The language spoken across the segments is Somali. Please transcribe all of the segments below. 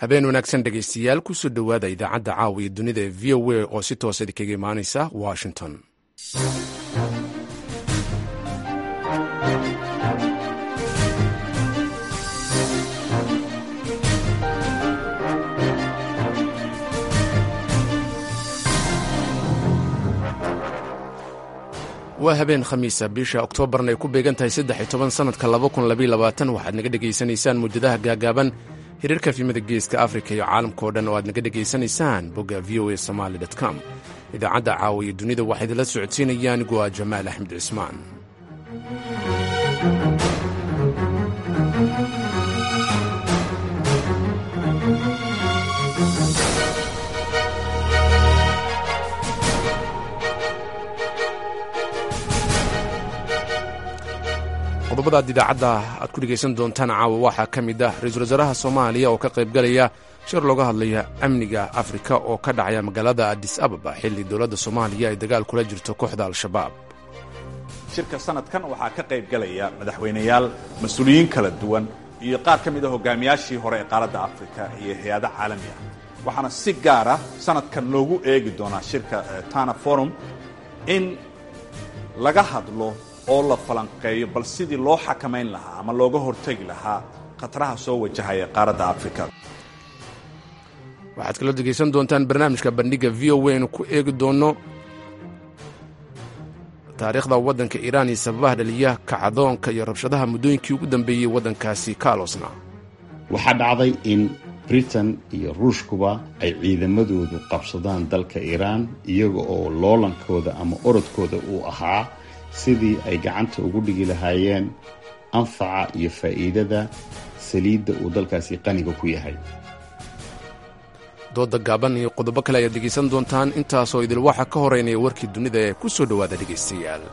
habeen wanaagsan dhegaystayaal kusoo dhowaada idaacadda caawa iyo dunida ee v o a oo si toosa idinkaga imaanaysa washington waa habeen khamiisa bisha oktoobarna ay ku beegan tahay saddex iyo toban sannadka laba kun labaiyo labaatan waxaad naga dhegaysanaysaan muujadaha gaagaaban xiriirka fiimada geeska afrika iyo caalamka oo dhan oo aad naga dhegaysanaysaan bogga v o a somaali com idaacadda caawa iyo dunida waxaa idinla socodsiinaya anigu waa jamaal axmed cismaan qodobadaad idaacadda aad ku dhegaysan doontaan caawa waxaa ka mid ah ra-iisul wasaaraha soomaaliya oo ka qaybgalaya shir looga hadlaya amniga afrika oo ka dhacaya magaalada adis ababa xilli dowladda soomaaliya ay dagaal kula jirto kooxda al-shabaab shirka sanadkan waxaa ka qaybgalaya madaxweyneyaal mas-uuliyiin kala duwan iyo qaar ka mid a hogaamiyaashii hore ee qaaradda afrika iyo hay-ada caalami ah waxaana si gaara sanadkan loogu eegi doonaa shirka tana forum in laga hadlo oo la falanqeeyo bal sidii loo xakamayn lahaa ama looga hortegi lahaa khataraha soo wajahaya qaaradda afrika waxaad kaloo degaysan doontaan barnaamijka bandhigga v o a inu ku eegi doonno taariikhda waddanka iiraan iyo sababaha dhaliya kacdoonka iyo rabshadaha muddooyinkii ugu dambeeyey waddankaasi kaalosna waxaa dhacday in britain iyo ruushkuba ay ciidamadoodu qabsadaan dalka iiraan iyaga oo loolankooda ama orodkooda uu ahaa sidii ay gacanta ugu dhigi lahaayeen anfaca iyo faa'iidada saliidda uu dalkaasi qaniga ku yahay dooda gaaban iyo qodobo kale ayaad dhegaysan doontaan intaasoo idil waxa ka horeynaya warkii dunida ee ku soo dhowaada dhegaystayaal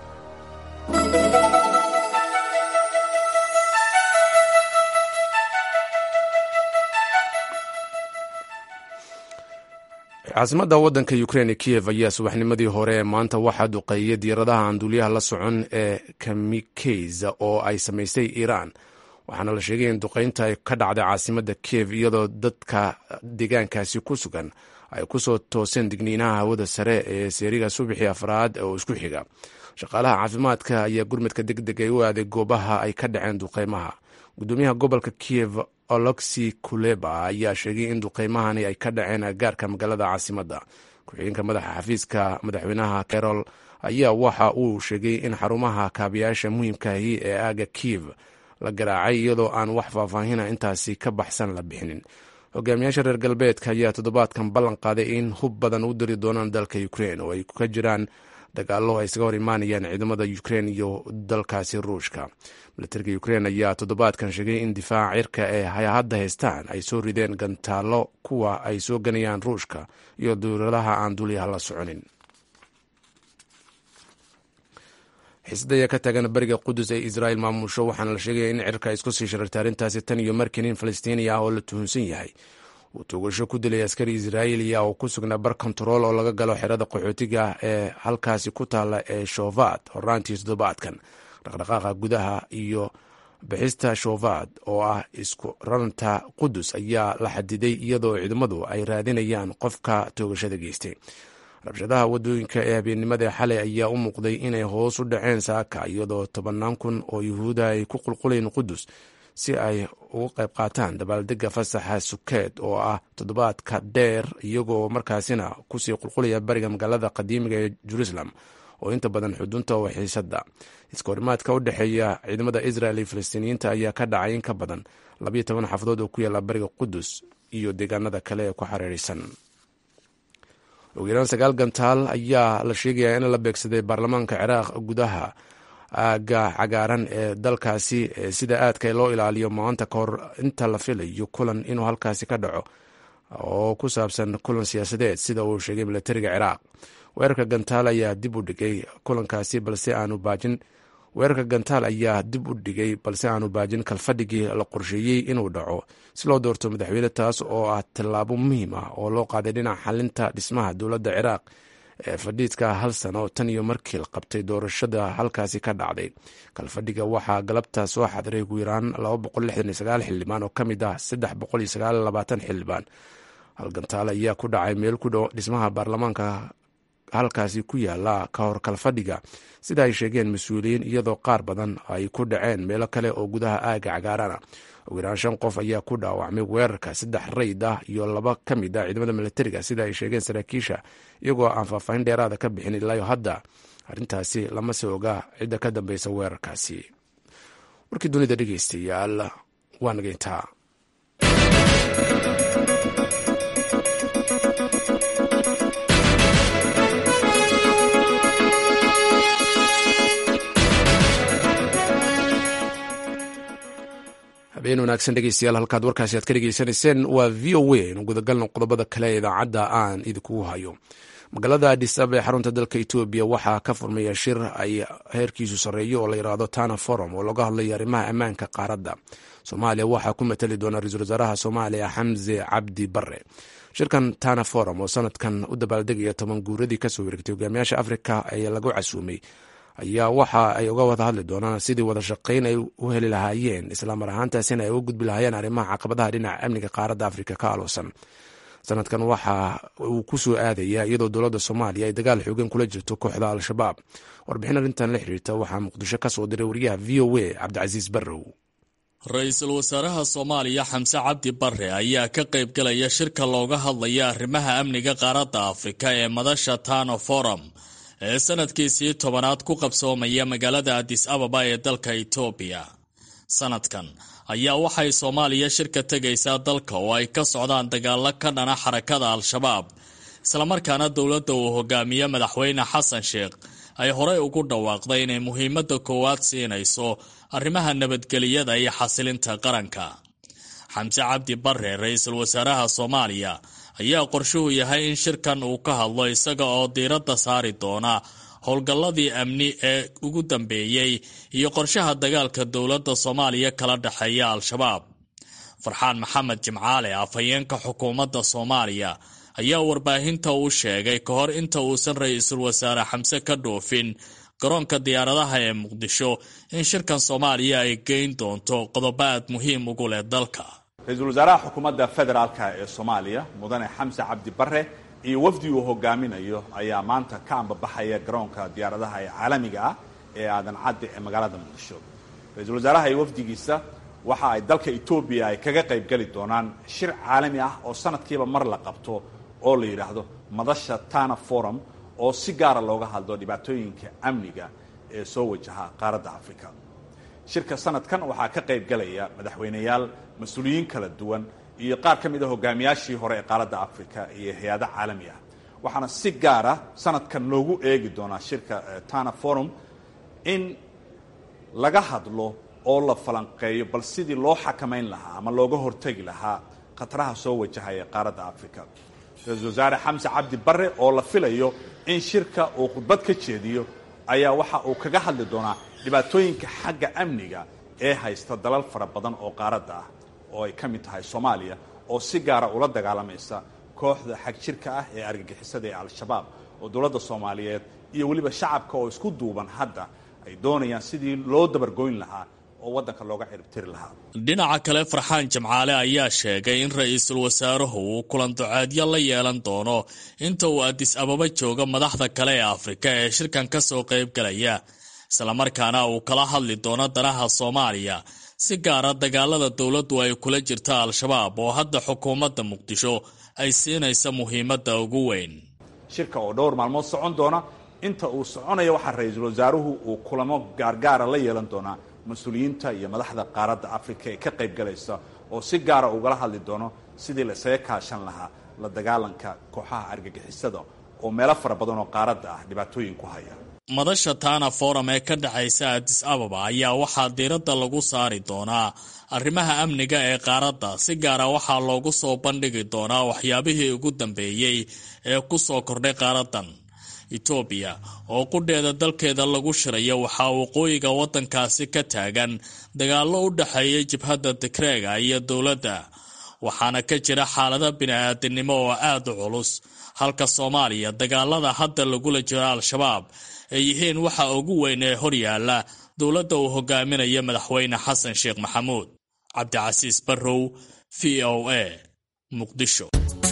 caasimadda waddanka ukrein ee kiyev ayaa subaxnimadii hore ee maanta waxaa duqeeyay diyaaradaha aan duuliyaha la socon ee kamikeyza oo ay samaysay iiraan waxaana la sheegay in duqaynta ay ka dhacday caasimadda kiyev iyadoo dadka deegaankaasi ku sugan ay ku soo tooseen digniinaha hawada sare ee seeriga subaxii afraad oo isku xiga shaqaalaha caafimaadka ayaa gurmadka deg deg ay u aaday goobaha ay ka dhaceen duqaymaha gudoomiyaha gobolka kiyev oloxi kuleba ayaa sheegay in duqaymahani ay ka dhaceen agaarka magaalada caasimadda ku-xigeenka madaxa xafiiska madaxweynaha carol ayaa waxa uu sheegay in xarumaha kaabayaasha muhiimkaahi ee aaga kiyev la garaacay iyadoo aan wax faahfaahina intaasi ka baxsan la bixinin hogaamiyaasha reer galbeedka ayaa toddobaadkan ballan qaaday in hub badan u diri doonaan dalka ukrein oo ay ka jiraan dagaallo ay isaga hor imaanayaan ciidamada ukrein iyo dalkaasi ruushka milatariga ukrein ayaa toddobaadkan sheegay in difaaca cirka ee hay-hadda haystaan ay soo rideen gantaallo kuwa ay soo ganayaan ruushka iyo duuradaha aan duuliyaha la soconin xiisada ayaa ka taagan bariga qudus ee israel maamusho waxaana la sheegaya in cirka ay isku sii sharartay arrintaasi tan iyo markii nin falastiini ah oo la tuhunsan yahay uu toogasho ku dilay askari israa'iiliya oo ku sugnaa bar kontarool oo laga galo xerada qaxootiga ee halkaasi ku taalla ee shovad horaantii toddobaadkan dhaqdhaqaaqa gudaha iyo bixista shovad oo ah isku raranta qudus ayaa la xadiday iyadoo ciidamadu ay raadinayaan qofka toogashada geystay rabshadaha wadooyinka ee habeennimada xalay ayaa u muuqday inay hoos u dhaceen saaka iyadoo tobannaan kun oo yuhuuda ay ku qulquleen qudus si ay uga qayb qaataan dabaaldega fasaxa sukeed oo ah toddobaadka dheer iyagoo markaasina kusii qulqulaya bariga magaalada qadiimiga ee jerusalem oo inta badan xudunta oo xiisada iskahorimaadka u dhexeeya ciidamada israel iyo falastiiniyiinta ayaa ka dhacay in ka badan labayo toban xafadood oo ku yaalla bariga qudus iyo deegaanada kale ee ku xariiraysan ugu yaraan sagaal gantaal ayaa la sheegayaa in la beegsaday baarlamaanka ciraaq gudaha aaga cagaaran ee dalkaasi sida aadka loo ilaaliyo maanta ka hor inta la filayo kulan inuu halkaasi ka dhaco oo ku saabsan kulan siyaasadeed sida uu sheegay milatariga ciraaq weerarka gantaal ayaa dib u dhigay kulankaasi balse aanu baajin weerarka gantaal ayaa dib u dhigay balse aanu baajin kalfadhigii la qorsheeyey inuu dhaco si loo doorto madaxweyne taas oo ah tallaabo muhiim ah oo loo qaaday dhinaca xalinta dhismaha dowladda ciraaq ee fadhiidka hal sano tan iyo markii la qabtay doorashada halkaasi ka dhacday kalfadhiga waxaa galabta soo xadiray ugu yaraan xildhibaan oo ka mid ah xildhibaan halgantaal ayaa ku dhacay meel ku dhow dhismaha baarlamaanka halkaasi ku yaala ka hor kalfadhiga sida ay sheegeen mas-uuliyiin iyadoo qaar badan ay ku dhaceen meelo kale oo gudaha aaga cagaarana ugu yaraan shan qof ayaa ku dhaawacmay weerarka saddex rayd ah iyo laba ka mid ah ciidamada milatariga sida ay sheegeen saraakiisha iyagoo aan faahfaahin dheeraada ka bixin ilaayo hadda arrintaasi lama se ogaa cidda ka dambeysa weerarkaasi warkii dunida dhegeystayaal waa nageyntaa habeen wanaagsan dhegeystayaal halkaad warkaasi aad ka dhegeysanayseen waa v o a inu gudagalno qodobada kale ee idaacadda aan idinkugu hayo magaalada adis aba ee xarunta dalka etoobiya waxaa ka furmaya shir ay heerkiisu sarreeyo oo la yidhaahdo tana forum oo laga hadlayo arrimaha ammaanka qaaradda soomaaliya waxaa ku matali doona ra-iisul wasaaraha soomaaliya xamse cabdi bare shirkan tana forum oo sanadkan u dabaaldegaya toban guuradii kasoo wareegtay hogaamiyaasha afrika ee lagu casuumay ayaa waxa ay uga wada hadli doonaan sidii wada shaqayn ay u heli lahaayeen islamar ahaantaasina ay uga gudbi lahaayeen arrimaha caqabadaha dhinaca amniga qaaradda afrika ka aloosan sanadkan waxa uu ku soo aadaya iyadoo dowladda soomaaliya ay dagaal xoogan kula jirto kooxda al-shabaab warbixin arrintan la xiriirta waxaa muqdisho ka soo diray wariyaha v o a cabdicasiis barrow ra-iisul wasaaraha soomaaliya xamse cabdi bare ayaa ka qayb galaya shirka looga hadlaya arrimaha amniga qaaradda afrika ee madasha tano forum ee sanadkiisii tobanaad ku qabsoomaya magaalada adis ababa ee dalka etoobiya sanadkan ayaa waxay soomaaliya shirka tegaysaa dalka oo ay ka socdaan dagaalo ka dhana xarakada al-shabaab islamarkaana dowladda uu hogaamiye madaxweyne xasan sheekh ay horey ugu dhawaaqday inay muhiimadda koowaad siinayso arrimaha nabadgeliyada iyo xasilinta qaranka xamse cabdi bare ra-iisul wasaaraha soomaaliya ayaa qorshuhu yahay in shirkan uu ka hadlo isaga oo diiradda saari doona howlgalladii amni ee ugu dambeeyey iyo qorshaha dagaalka dowladda soomaaliya kala dhexeeya al-shabaab farxaan maxamed jimcaale afhayeenka xukuumadda soomaaliya ayaa warbaahinta u sheegay ka hor inta uusan ra-iisul wasaare xamse ka dhoofin garoonka diyaaradaha ee muqdisho in shirkan soomaaliya ay geyn doonto qodobo aad muhiim ugu leh dalka ra-iisul wasaaraha xukuumadda federaalka ee soomaaliya mudane xamse cabdi bare iyo wafdi uu hogaaminayo ayaa maanta ka ambabaxaya garoonka diyaaradaha ee caalamiga ah ee aadan cadde ee magaalada muqdisho ra-iisul wasaaraha iyo wafdigiisa waxa ay dalka etoobiya ay kaga qayb geli doonaan shir caalami ah oo sanadkiiba mar la qabto oo la yidhaahdo madasha tana forum oo si gaara looga hadlo dhibaatooyinka amniga ee soo wajaha qaaradda afrika shirka sanadkan waxaa ka qayb galaya madaxweyneyaal mas-uuliyiin kala duwan iyo qaar ka mid a hogaamiyaashii hore ee qaaradda afrika iyo hay-ada caalami ah waxaana si gaara sanadkan loogu eegi doonaa shirka tana forum in laga hadlo oo la falanqeeyo bal sidii loo xakamayn lahaa ama looga hortegi lahaa khataraha soo wajahaya qaaradda afrika ra-iisul wasaare xamse cabdi bare oo la filayo in shirka uu khudbad ka jeediyo ayaa waxa uu kaga hadli doonaa dhibaatooyinka xagga amniga ee haysta dalal fara badan oo qaaradda ah oo ay ka mid tahay soomaaliya oo si gaara ula dagaalamaysa kooxda xag jirka ah ee argagixisada ee al-shabaab oo dowladda soomaaliyeed iyo weliba shacabka oo isku duuban hadda ay doonayaan sidii loo dabargoyn lahaa oo waddanka looga ciribtiri lahaa dhinaca kale farxaan jimcaale ayaa sheegay in ra-iisul wasaaruhu uu kulan duceedyo la yeelan doono inta uu adis ababa joogo madaxda kale ee afrika ee shirkan ka soo qayb galaya islamarkaana uu kala hadli doono danaha soomaaliya si gaara dagaalada dowladdu ay kula jirta al-shabaab oo hadda xukuumadda muqdisho ay siinaysa muhiimadda ugu weyn shirka oo dhowr maalmood socon doona inta uu soconaya waxaa ra-iisul wasaaruhu uu kulamo gaargaara la yeelan doonaa mas-uuliyiinta iyo madaxda qaaradda afrika ee ka qayb galaysa oo si gaara ugala hadli doono sidii la isaga kaashan lahaa la dagaalanka kooxaha argagixisada oo meelo fara badan oo qaaradda ah dhibaatooyin ku haya madasha tana forum ee ka dhexaysa adis ababa ayaa waxaa diiradda lagu saari doonaa arrimaha amniga ee qaaradda si gaara waxaa loogu soo bandhigi doonaa waxyaabihii ugu dambeeyey ee ku soo kordhay qaaraddan etoobiya oo qudheeda dalkeeda lagu shiraya waxaa waqooyiga waddankaasi ka taagan dagaallo u dhexeeya jibhadda tigreega iyo dowladda waxaana ka jira xaalado bini-aadinimo oo aad u culus halka soomaaliya dagaalada hadda lagula jiro al-shabaab ay yihiin waxa ugu weyn ee horyaala dowladda uu hogaaminayo madaxweyne xasan sheekh maxamuud cabdicasiis barrow v o a muqdisho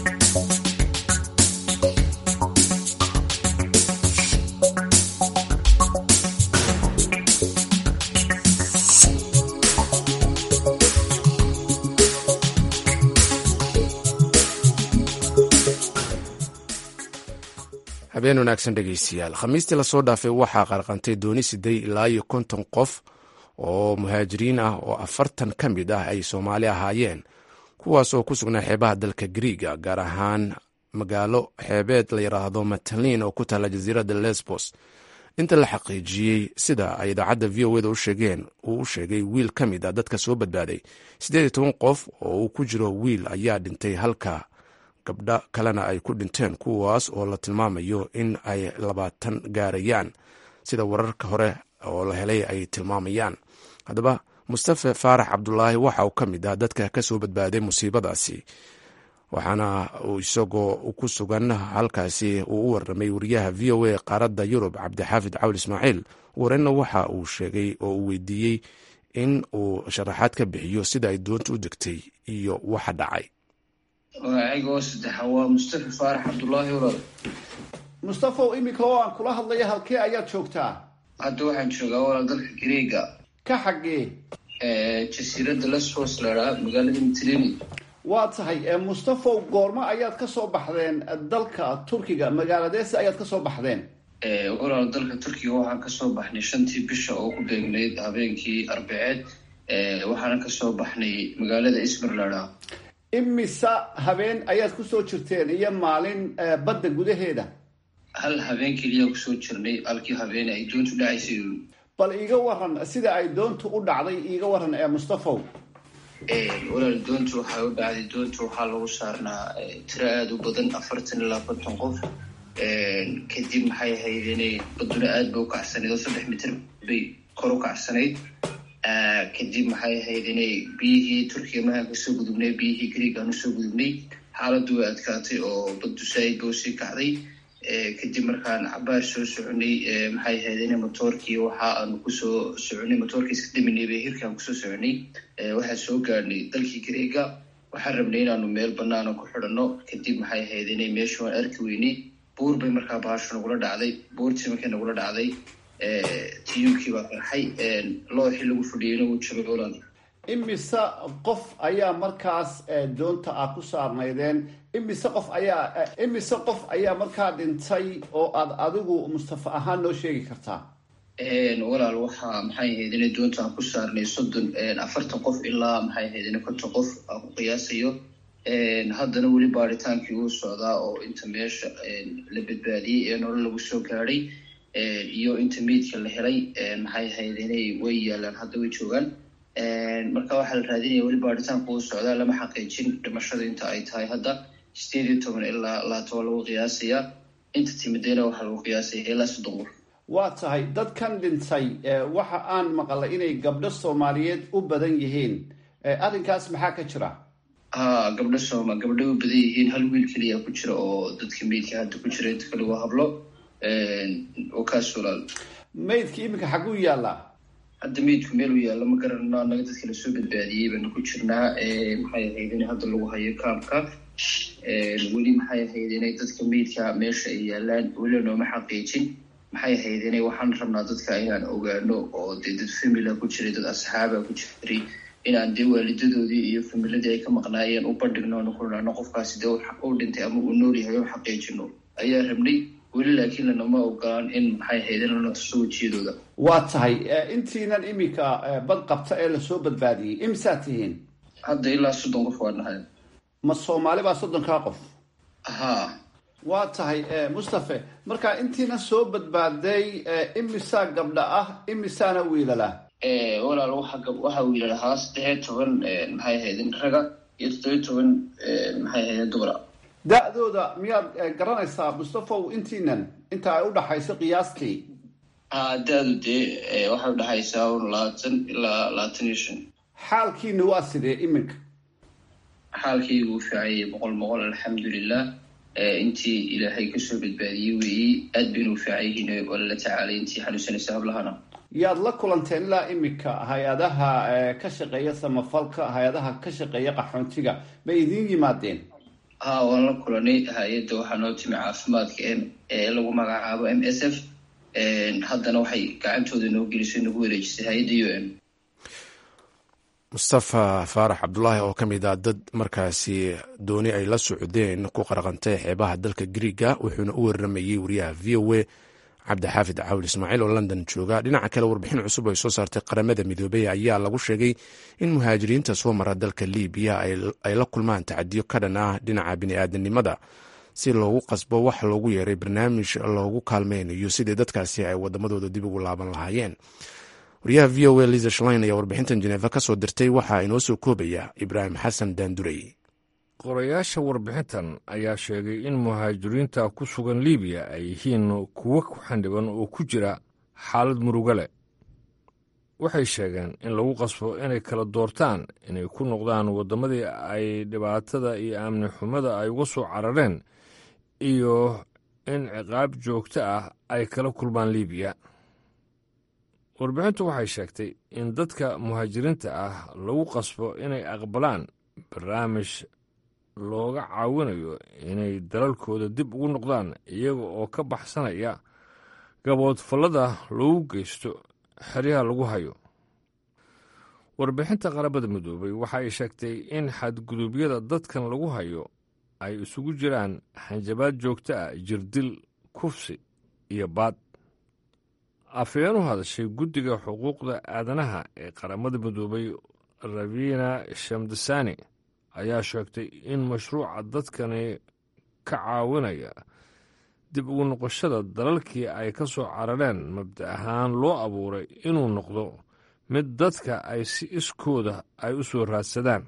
habeen wanaagsan dhegeystayaal khamiistii lasoo dhaafay waxaa qarqantay dooni siday ilaa iyo konton qof oo muhaajiriin ah oo afartan ka mid ah ay soomaali ahaayeen kuwaas oo ku sugnaa xeebaha dalka griiga gaar ahaan magaalo xeebeed la yidhaahdo matalin oo ku taalla jasiiradda lesbos inta la xaqiijiyey sida ay idaacadda v o eda u sheegeen uu u sheegay wiil ka mid a dadka soo badbaaday siddeed iyo toban qof oo uu ku jiro wiil ayaa dhintay halka gabdha kalena ay ku dhinteen kuwaas oo la tilmaamayo in ay labaatan gaarayaan sida wararka hore oo la helay ay tilmaamayaan haddaba mustafe faarax cabdulaahi waxa uu ka mid ah dadka ka soo badbaaday musiibadaasi waxaana uu isagoo ku sugan halkaasi uu u warramay wariyaha v o a qaaradda yurub cabdixaafid cawl ismaaciil wareenna waxa uu sheegay oo uu weydiiyey in uu sharaxaad ka bixiyo sida ay doonta u degtay iyo waxa dhacay magacayga oo saddexa waa mustafa faarax cabdulaahi walaal mustafow iminka oo aan kula hadlaya halkee ayaad joogtaa hadda waxaan joogaa walaal dalka greega ka xaggee jasiiradda lesbos ladhaa magaalada mitlini waa tahay mustafow goormo ayaad ka soo baxdeen dalka turkiga magaaladeese ayaad ka soo baxdeen walaal dalka turkiga waxaan kasoo baxnay shantii bisha oo ku beegnayd habeenkii arbaceed waxaana kasoo baxnay magaalada ismir ladhaa imisa habeen ayaad kusoo jirteen iyo maalin badda gudaheeda hal habeen keliya kusoo jirnay halkii habeen ay doontu dhacaysay bal iiga waran sida ay doontu u dhacday iiga waran ee mustafow walaal doontu waxay u dhacday doontu waxaa lagu saarnaa tiro aada u badan afartan ilaa konton qof kadib maxay ahayd inay baduna aada bay u kacsanayd oo saddex mitir bay kor u kacsanayd kadib maxay ahayd inay biyihii turkiga mahaan kasoo gudubnay biyihii greegaan usoo gudubnay xaaladdu way adkaatay oo baddu saaid ba usii kacday kadib markaan cabaar soo soconay maxay ahayd ina motoorkii waxa aanu kusoo soconay motoorkii iska dhaminay bay hirkaan kusoo soconay waxaan soo gaadhnay dalkii greega waxaan rabnay inaanu meel banaana ku xidhanno kadib maxay ahayd inay meesha waan arki weynay buur bay markaa bahasho nagula dhacday buurtii markay nagula dhacday tiyunkii baa qarxay looxii lagu fadhiyeyna wuu jabay walaal imise qof ayaa markaas doonta ah ku saarnaydeen imise qof ayaa imise qof ayaa markaa dhintay oo aad adigu mustafa ahaan noo sheegi kartaa walaal waxaa maxay ahayd inay doonta aan ku saarnay soddon afartan qof ilaa maxay ahayd ina konton qof aan ku qiyaasayo haddana weli baaritaankii uu socdaa oo inta meesha la badbaadiyey ee nolol lagu soo gaadhay iyo inta meydka la helay maxay ahayd inay way yaalaan hadda way joogaan marka waxaa la raadinaya weli baaritaanku uu socdaa lama xaqiijin dhimashada inta ay tahay hadda sideed iyo toban ilaa laatoban lagu qiyaasayaa inta timideyna waxaa lagu qiyaasaya ilaa soddon qof waa tahay dadkan dhintay waxa aan maqalay inay gabdho soomaaliyeed u badan yihiin arrinkaas maxaa ka jira ha gabdho sooma gabdho u badan yihiin hal wiil keliya ku jira oo dadka meydka hadda ku jira inta kale waa hablo oo kaas walaal maydka iminka xaguu yaallaa hadda meydku meel u yaalla ma garanno annaga dadka lasoo badbaadiyey baanu ku jirnaa maxay ahayd in hadda lagu hayo kaamka weli maxay ahayd inay dadka meydka meesha ay yaalaan weli nooma xaqiijin maxay ahayd inay waxaan rabnaa dadka inaan ogaano oo dee dad famila ku jiray dad asxaaba ku jiray inaan dee waalidadoodii iyo familadii ay ka maqnaayeen u bandhigno nu kulnano qofkaasi dee u dhintay ama uu nool yahay u xaqiijino ayaa rabnay weli laakiin lanama ogolaan in maxay ahayd in lana tuso wejiyadooda waa tahay intiinan iminka bad qabta ee lasoo badbaadiyey imisaad tihiin hadda ilaa soddon qof waa nahay ma soomaali baa soddonkaa qof ha waa tahay mustafe marka intiina soo badbaaday imisaa gabdha ah imisaana wiilala walaal waxaa wiilal ahaa saddexiyo toban maxay ahaydin raga iyo toddobiyo toban maxay ahaydin dumara da-dooda miyaad garanaysaa mustafow intiinan inta ay udhaxayso qiyaastii ha da-du dee waxay udhaxaysaa un labaatan ilaa labaatan iyo shan xaalkiina waa sidee iminka xaalkaygu u fiicayay boqol boqol alxamdulilah intii ilaahay kasoo badbaadiyey weeyi aad baynu u fiican yihiin waa lala tacaalay intii xanuunsanaysa hablahana yaad la kulanteen ilaa imika hay-adaha ka shaqeeya samafalka hay-adaha ka shaqeeya qaxoontiga may idiin yimaadeen ha waan la kulanay hay-adda waxaa noo timi caafimaadka m ee lagu magacaabo m s f haddana waxay gacantooda noo gelisay nagu wareejisay hay-adda u m mustafa faarax cabdulaahi oo ka mid ah dad markaasi dooni ay la socdeen ku qaraqantay xeebaha dalka griiga wuxuuna u waramayey wariyaha v o a cabdixaafid caawil ismaaciil oo london jooga dhinaca kale warbixin cusub ay soo saartay qaramada midoobey ayaa lagu sheegay in muhaajiriinta soo mara dalka libiya ay la kulmaan tacadiyo ka dhan ah dhinaca bini'aadanimada si loogu qasbo wax loogu yeeray barnaamij loogu kaalmeynayo sidii dadkaasi ay wadamadooda dib ugu laaban lahaayeen wariyaha v o a liza shlein ayaa warbixintan jeneefa ka soo dirtay waxaa inoo soo koobaya ibraahim xasan daandurey qorayaasha warbixintan ayaa sheegay in muhaajiriinta ku sugan libiya ay yihiin kuwo ku xandhiban oo ku jira xaalad murugo leh waxay sheegeen in lagu qasbo inay kala doortaan inay ku noqdaan waddamadii ay dhibaatada iyo amni xumada ay uga soo carareen iyo in ciqaab joogto ah ay kala kulmaan libiya warbixintu waxay sheegtay in dadka muhaajiriinta ah lagu qasbo inay aqbalaan barnaamij looga caawinayo inay dalalkooda dib ugu noqdaan iyaga oo ka baxsanaya gaboodfallada loogu geysto xeryaha lagu hayo warbixinta qaramada midoobay waxa ay sheegtay in xadguduubyada dadkan lagu hayo ay isugu jiraan hanjabaad joogto ah jirdil kufsi iyo baad afhayeen u hadashay guddiga xuquuqda aadanaha ee qaramada midoobay ravina shamdasani ayaa sheegtay in mashruuca dadkani ka caawinaya dib ugu noqoshada dalalkii ay ka soo carareen mabda ahaan loo abuuray inuu noqdo mid dadka ay si iskooda ay u soo raadsadaan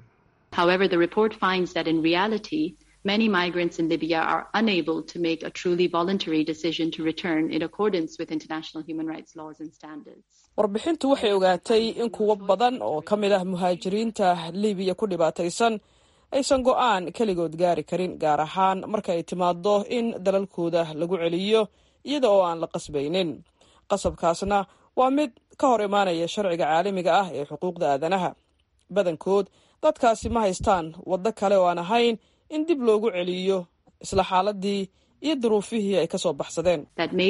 Many migrants in Libya are unable to make a truly voluntary decision to return in accordance with international human rights laws and standards. warbixintu waxay ogaatay in kuwo badan oo ka mid ah muhaajiriinta libiya ku dhibaataysan aysan go'aan keligood gaari karin gaar ahaan marka ay timaado in dalalkooda lagu celiyo iyada oo aan la qasbaynin qasabkaasna waa mid ka hor imaanaya sharciga caalamiga ah ee xuquuqda aadanaha badankood dadkaasi ma haystaan waddo kale oo aan ahayn in dib loogu celiyo isla xaaladii iyo duruufihii ay ka soo baxsadeen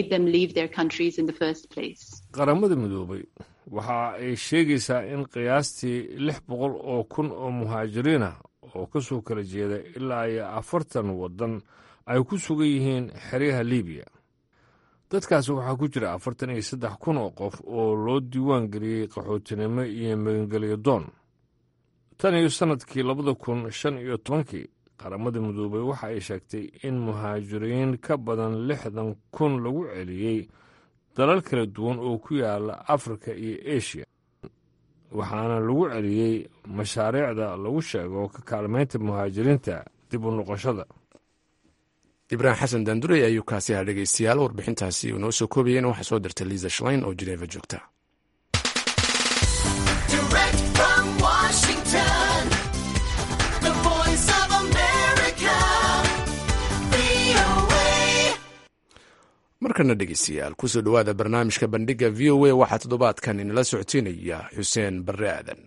qaramada midoobay waxa ay sheegaysaa in qiyaastii lix boqol oo kun oo muhaajiriin ah oo ka soo kala jeeda ilaa iyo afartan waddan ay ku sugan yihiin xeryaha libiya dadkaasi waxaa ku jira afartan iyo saddex kun oo qof oo loo diiwaan geliyey qaxootinimo iyo magangelyo doon tan iyo sannadkii labada kun shan iyo tobankii qaramada midoobay waxa ay sheegtay in muhaajiriin ka badan lixdan kun lagu celiyey dalal kala duwan oo ku yaala afrika iyo eshiya waxaana lagu celiyey mashaariicda lagu sheego ka kaalmaynta muhaajiriinta dib u noqoshada ibraahim xasan daandurey ayuu kaasi ahaa dhegeystayaal warbixintaasi uu noo soo koobayeen waxaa soo dirtay liisa shlein oo jineeva joogta markana dhegeystayaal kusoo dhowaada barnaamijka bandhiga v o a waxaa toddobaadkan inala socodsiinaya xuseen barre aadan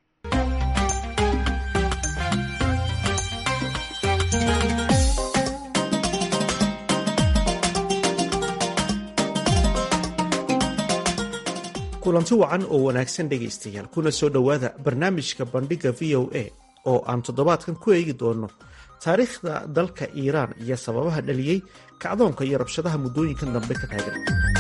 kulanti wacan oo wanaagsan dhegaystayaal kuna soo dhowaada barnaamijka bandhigga v o a oo aan toddobaadkan ku eegi doono taariikhda dalka iiraan iyo sababaha dhaliyey kacdoonka iyo rabshadaha muddooyinkan dambe ka taagan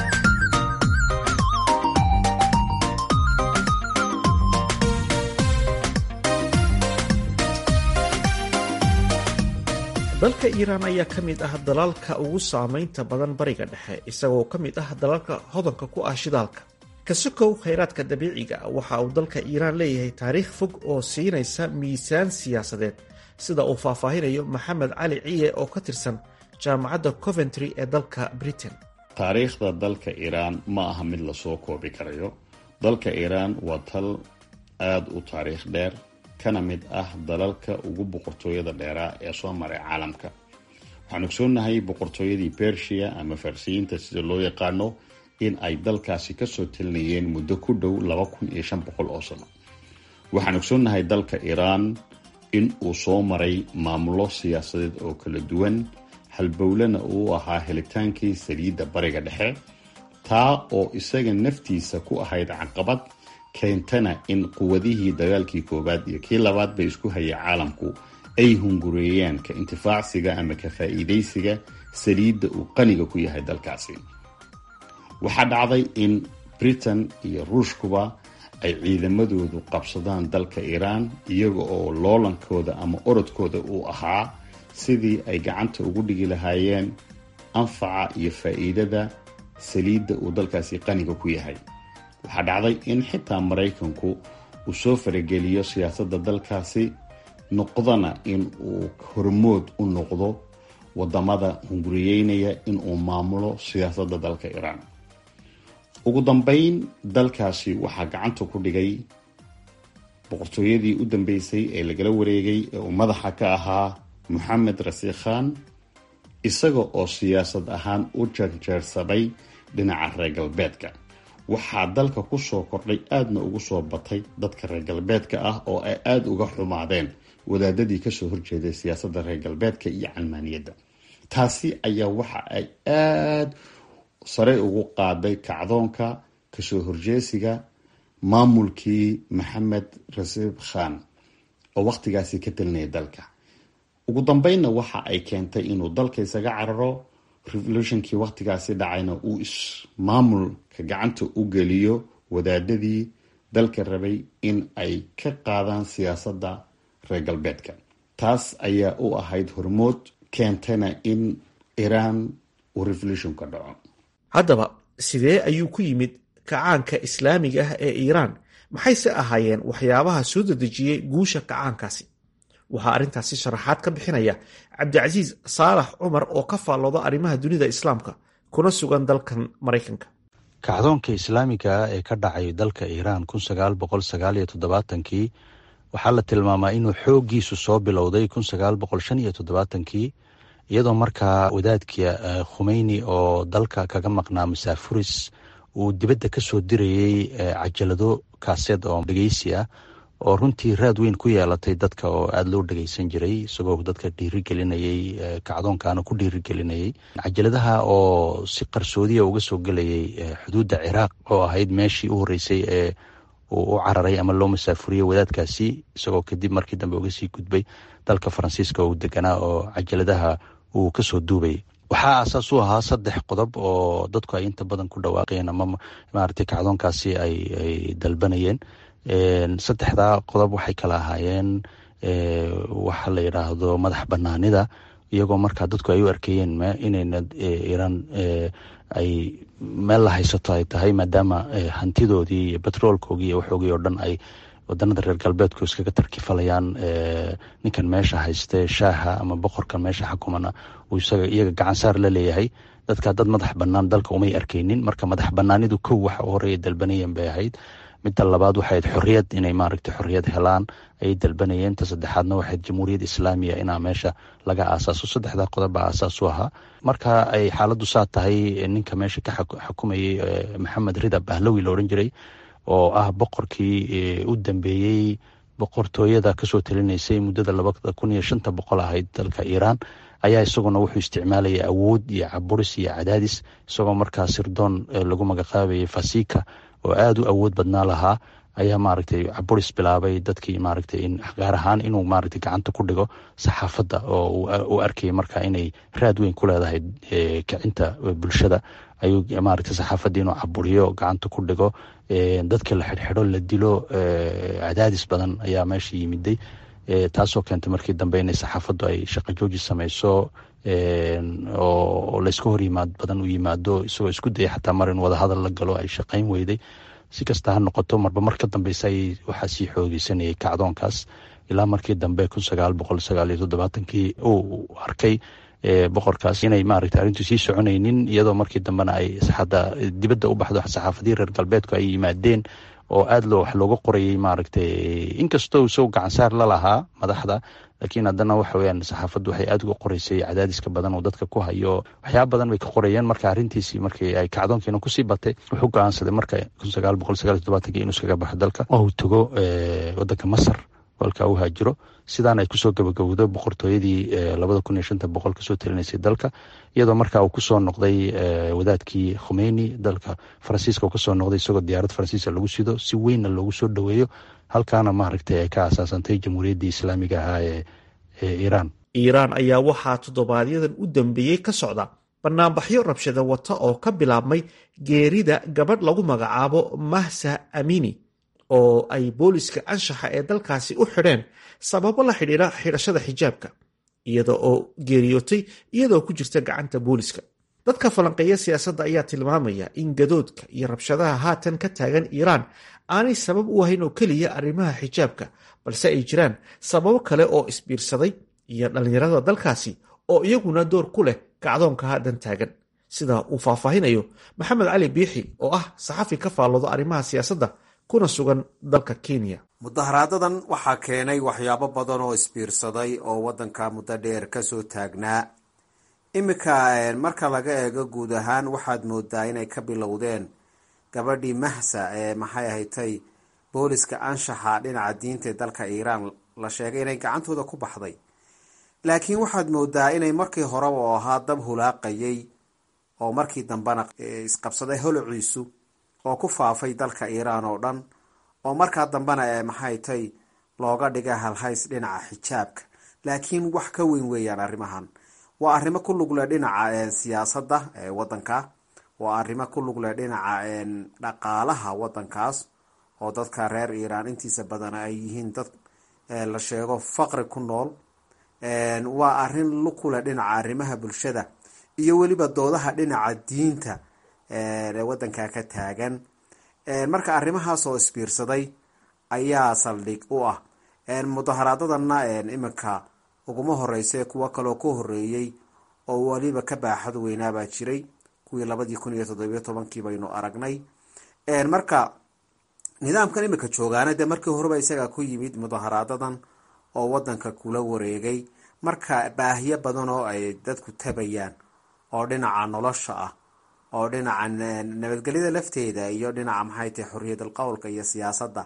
dalka iiraan ayaa ka mid ah dalalka ugu saamaynta badan bariga dhexe isagoo ka mid ah dalalka hodanka ku ah shidaalka kasokow khayraadka dabiiciga waxa uu dalka iiraan leeyahay taariikh fog oo siinaysa miisaan siyaasadeed sida uu faahfaahinayo maxamed cali ciye oo ka tirsan jaamacadda coventry ee dalka britain taariikhda dalka iiraan ma aha mid lasoo koobi karayo dalka iiraan waa tal aada u taariikh dheer kana mid ah dalalka ugu boqortooyada dheeraa ee soo maray caalamka waxaan ogsoonnahay boqortooyadii bersia ama farsiyiinta sida loo yaqaano in ay dalkaasi kasoo talinayeen muddo ku dhow laba kun iyo shan boqol oo sano waxaan ogsoonnahay dalka iiraan in uu soo maray maamulo siyaasadeed oo kala duwan halbowlena uu ahaa helitaankii saliidda bariga dhexe taa oo isaga naftiisa ku ahayd caqabad keentana in quwadihii dagaalkii koowaad iyo kii labaad bay isku hayay caalamku ay hungureeyaan ka intifaacsiga ama ka faa'iidaysiga saliidda uu qaniga ku yahay dalkaasi waxaa dhacday in britain iyo ruushkuba ay ciidamadoodu qabsadaan dalka iiraan iyaga oo loolankooda ama orodkooda uu ahaa sidii ay gacanta ugu dhigi lahaayeen anfaca iyo faa'iidada saliidda uu dalkaasi qaniga ku yahay waxaa dhacday in xitaa maraykanku uu soo farageliyo siyaasadda dalkaasi noqdana in uu hormood u noqdo wadamada hunguriyeynaya in uu maamulo siyaasadda dalka iiraan ugu dambeyn dalkaasi waxaa gacanta ku dhigay boqortooyadii u dambeysay ee lagala wareegay ee uu madaxa ka ahaa moxamed rasiik khan isaga oo siyaasad ahaan u jeerjeersaday dhinaca reer galbeedka waxaa dalka kusoo kordhay aadna ugu soo batay dadka reer galbeedka ah oo ay aada uga xumaadeen wadaadadii kasoo horjeeday siyaasadda reer galbeedka iyo calmaaniyadda taasi ayaa waxa ay aada sare ugu qaaday kacdoonka kasoo horjeesiga maamulkii maxamed rasiib khan oo wakhtigaasi ka talinaya dalka ugu dambeynna waxa ay keentay inuu dalka isaga cararo revolutionkii wakhtigaasi dhacayna uu ismaamulka gacanta u geliyo wadaadadii dalka rabay in ay ka qaadaan siyaasadda reer galbeedka taas ayaa u ahayd hormood keentana in iiraan uu revolutionka dhaco haddaba sidee ayuu ku yimid kacaanka islaamiga ah ee iiraan maxayse ahaayeen waxyaabaha soo dedejiyey guusha kacaankaasi waxaa arrintaasi sharaxaad ka bixinaya cabdicasiis saalax cumar oo ka faallooda arrimaha dunida islaamka kuna sugan dalkan maraykanka kacdoonka islaamiga ee ka dhacay dalka iiraan kun sagaal boqol sagaal iyo toddobaatankii waxaa la tilmaamaa inuu xooggiisu soo bilowday kun sagaal boqol shan iyo toddobaatankii iyadoo markaa wadaadka khumeyni oo dalka kaga maqnaa masaafuris uu dibadda ka soo dirayey cajalado kaaseed oo dhegeysi ah oo runtii raad weyn ku yeelatay dadka oo aada loo dhegeysan jiray isagoo dadka dhiirigelinayey kacdoonkaana ku dhiirigelinayey cajaladaha oo si qarsoodiya uga soo gelayay xuduudda ciraaq oo ahayd meeshii u horreysay ee uu u cararay ama loo masaafuriyey wadaadkaasi isagoo kadib markii dambe uga sii gudbay dalka faransiiska uu deganaa oo cajaladaha uu kasoo duubayay waxaa aasaas u ahaa saddex qodob oo dadku ay inta badan ku dhawaaqeen ama maaragtay kacdoonkaasi ay dalbanayeen saddexdaa qodob waxay kala ahaayeen waxa la yidhaahdo madax banaanida iyagoo markaa dadku ay u arkeeyeen inayna iiraan ay meel la haysato ay tahay maadaama hantidoodii iyo betroolkoogii iyo waxoogii oo dhan ay wadanada reer galbeedku iskaga tarkifalayaan ninkan meesha hayste shaaha ama boqorkan meesha xakumana uu isaga iyaga gacansaar la leeyahay dadka dad madax banaan dalka umay arkeynin marka madax banaanidu kow waxa u horeeya dalbanayeen bay ahayd midda labaad waxayd xorriyad inay maaragtay xorriyad helaan ayay dalbanayeen ta saddexaadna waxayd jamhuuriyad islaamiya inaa meesha laga aasaaso saddexdaa qodob baa aasaas u ahaa marka ay xaaladdu saa tahay ninka meesha ka xukumayey maxamed rida bahlawi la odhan jiray oo ah boqorkii u dambeeyey boqortooyada kasoo talinaysay muddada labada kun iyo shanta boqol ahayd dalka iiraan ayaa isaguna wuxuu isticmaalayay awood iyo caburis iyo cadaadis isagoo markaa sirdoon lagu magacaabayay fasika oo aada u awood badnaa lahaa ayaa maaragtay caburis bilaabay dadkii maaragtay in gaar ahaan inuu maaragtay gacanta ku dhigo saxaafadda oo uu arkayay markaa inay raad weyn ku leedahay kicinta bulshada ayuu maaragtay saxaafaddii inuu caburiyo gacanta ku dhigo dadka la xidhxidho la dilo cadaadis badan ayaa meesha yimiday taasoo keentay markii dambe inay saxaafaddu ay shaqo jooji sameyso oo layska hor yimaad badan u yimaado isagoo isku daya xataa mar in wadahadal la galo ay shaqayn weyday si kasta ha noqoto marba mar ka dambeysa ay waxaa sii xoogeysanayay kacdoonkaas ilaa markii dambe kun sagaal boqol sagaal iyo toddobaatankii uu arkay boqorkaas inay maaragtay arrintu sii soconaynin iyadoo markii dambena ay hadda dibadda u baxdo saxaafadii reer galbeedku ay yimaadeen oo aad loo wax looga qorayay maaragtay inkastoo isago gacansaar la lahaa madaxda laakiin haddana waxa weyaan saxaafaddu waxay aad uga qoreysay cadaadiska badan oo dadka ku hayo waxyaaba badan bay ka qorayeen marka arrintiisii markii ay kacdoonkiina kusii batay wuxuu go-aansaday marka kun sagaal boqol sagaal iyo toddobaatanki inuu iskaga baxo dalka oo uu tago wadanka masar halka u haajiro sidaan ay kusoo gabagabowdo boqortooyadii labada kun iyo shanta boqol kasoo talinaysay dalka iyadoo marka uu kusoo noqday wadaadkii khomeyni dalka faransiiska uu kasoo noqday isagoo diyaarad faransiiska lagu sido si weynna loogu soo dhoweeyo halkaana maaragtay ay ka asaasantay jamhuuriyaddii islaamiga ahaa ee iiraan iiraan ayaa waxaa toddobaadyaddan u dambeeyey ka socda banaanbaxyo rabshada wata oo ka bilaabmay geerida gabadh lagu magacaabo mahsa amini oo ay booliska anshaxa ee dalkaasi u xidheen sababo la xidhiira xidhashada xijaabka iyada oo geeriyootay iyadoo ku jirta gacanta booliska dadka falanqeeya siyaasadda ayaa tilmaamaya in gadoodka iyo rabshadaha haatan ka taagan iiraan aanay sabab u ahayn oo keliya arrimaha xijaabka balse ay jiraan sababo kale oo isbiirsaday iyo dhallinyarada dalkaasi oo iyaguna door ku leh kacdoonka haatan taagan sida uu faahfaahinayo maxamed cali biixi oo ah saxafi ka faalloodo arrimaha siyaasadda kuna sugan dalka kenya mudaharaadadan waxaa keenay waxyaabo badan oo isbiirsaday oo waddanka muddo dheer kasoo taagnaa iminka marka laga eego guud ahaan waxaad moodaa inay ka bilowdeen gabadhii mahsa ee maxay ahatay booliska anshaxa dhinaca diinta ee dalka iiraan la sheegay inay gacantooda ku baxday laakiin waxaad moodaa inay markii horeba oo ahaa dab hulaaqayay oo markii dambena isqabsaday holociisu oo ku faafay dalka iiraan oo dhan oo markaa dambena ee maxay tay looga dhiga halhays dhinaca xijaabka laakiin wax ka weyn weeyaan arrimahan waa arrimo ku lugle dhinaca siyaasadda ee waddanka waa arrimo ku lugle dhinaca dhaqaalaha waddankaas oo dadka reer iiraan intiisa badan ay yihiin dad la sheego faqri ku nool waa arrin lukule dhinaca arrimaha bulshada iyo weliba doodaha dhinaca diinta waddanka ka taagan marka arrimahaas oo isbiirsaday ayaa saldhig u ah mudaharaadadana iminka uguma horeyse kuwo kaloo ka horeeyey oo weliba ka baaxad weynaabaa jiray kuwii labadii kun iyo toddobiyo tobankii baynu aragnay marka nidaamkan iminka joogaana dee markii horeba isagaa ku yimid mudaharaadadan oo wadanka kula wareegay marka baahiyo badan oo ay dadku tabayaan oo dhinaca nolosha ah oo dhinaca nabadgelyada lafteeda iyo dhinaca maxay tahay xorriyadal qowlka iyo siyaasadda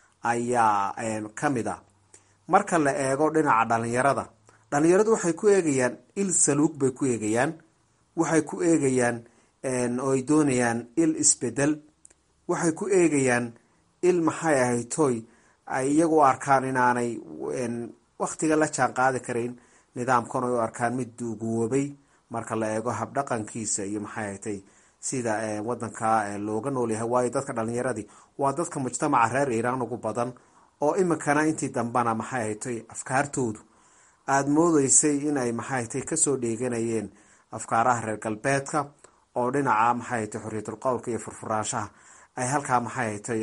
ayaa kamid a marka la eego dhinaca dhalinyarada dhalinyaradu waxay ku eegayaan il saluug bay ku eegayaan waxay ku eegayaan oo ay doonayaan il isbedel waxay ku eegayaan il maxay ahay toy ay iyagu u arkaan inaanay waktiga la jaan qaadi karayn nidaamkan ay u arkaan mid duuguwoobay marka la eego habdhaqankiisa iyo maxay ahatay sida wadanka looga noolyahay waayo dadka dhalinyaradii waa dadka mujtamaca reer iiraan ugu badan oo iminkana intii dambena maxay ahatay afkaartoodu aada moodeysay in ay maxay ahatay kasoo dheeganayeen afkaaraha reer galbeedka oo dhinaca maxay ahatay xorriyatul qowlka iyo furfuraanshaha ay halkaa maxay ahatay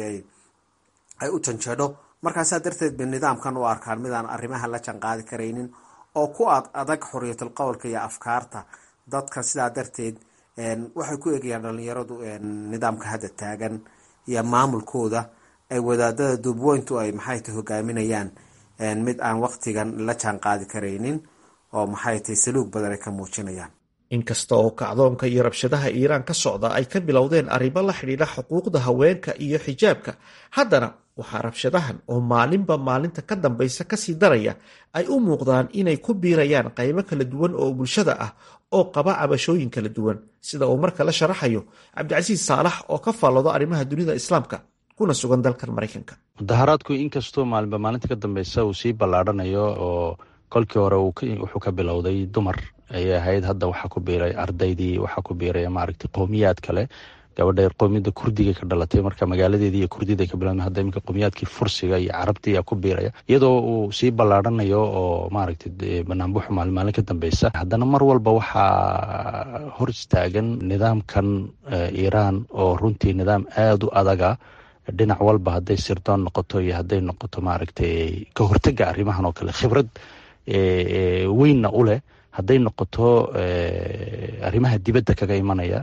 ay u janjeedho markaasaa darteed bay nidaamkan u arkaan midaan arrimaha la janqaadi karaynin oo ku ad adag xorriyatul qowlka iyo afkaarta dadka sidaa darteed waxay ku eegayaan dhalinyaradu nidaamka hadda taagan iyo maamulkooda ay wadaadada duubweyntu ay maxay tahay hogaaminayaan mid aan waktigan la jaan qaadi karaynin oo maxay tahay saluug badan ay ka muujinayaan inkasta oo kacdoonka iyo rabshadaha iiraan ka socda ay ka bilowdeen arrimo la xidhiidha xuquuqda haweenka iyo xijaabka haddana waxaa rabshadahan oo maalinba maalinta ka dambaysa kasii daraya ay u muuqdaan inay ku biirayaan qaybo kala duwan oo bulshada ah oo qaba cabashooyin kala duwan sida uu marka la sharaxayo cabdicasiis saalax oo ka faalloodo arrimaha dunida islaamka kuna sugan dalkan maraykanka mudaharaadku inkastoo maalinba maalinta ka dambeysa uu sii ballaadhanayo oo kolkii hore wuxuu ka bilowday dumar ayay ahayd hadda waxaa ku biiray ardaydii waxaa ku biiray maaragtay qowmiyaad kale gabadha qowmiyadda kurdiga ka dhalatay marka magaaladeedii iyo kurdida ka bilaabmay hadda iminka qowmiyaadkii fursiga iyo carabtii ayaa ku biiraya iyadoo uu sii ballaarhanayo oo maaragtay banaanbuxu maalin maalin ka dambeysa haddana mar walba waxaa hor istaagan nidaamkan iiraan oo runtii nidaam aada u adaga dhinac walba hadday sirdoon noqoto iyo hadday noqoto maaragtay ka hortega arrimahan oo kale khibrad weynna u leh hadday noqoto arrimaha dibadda kaga imanaya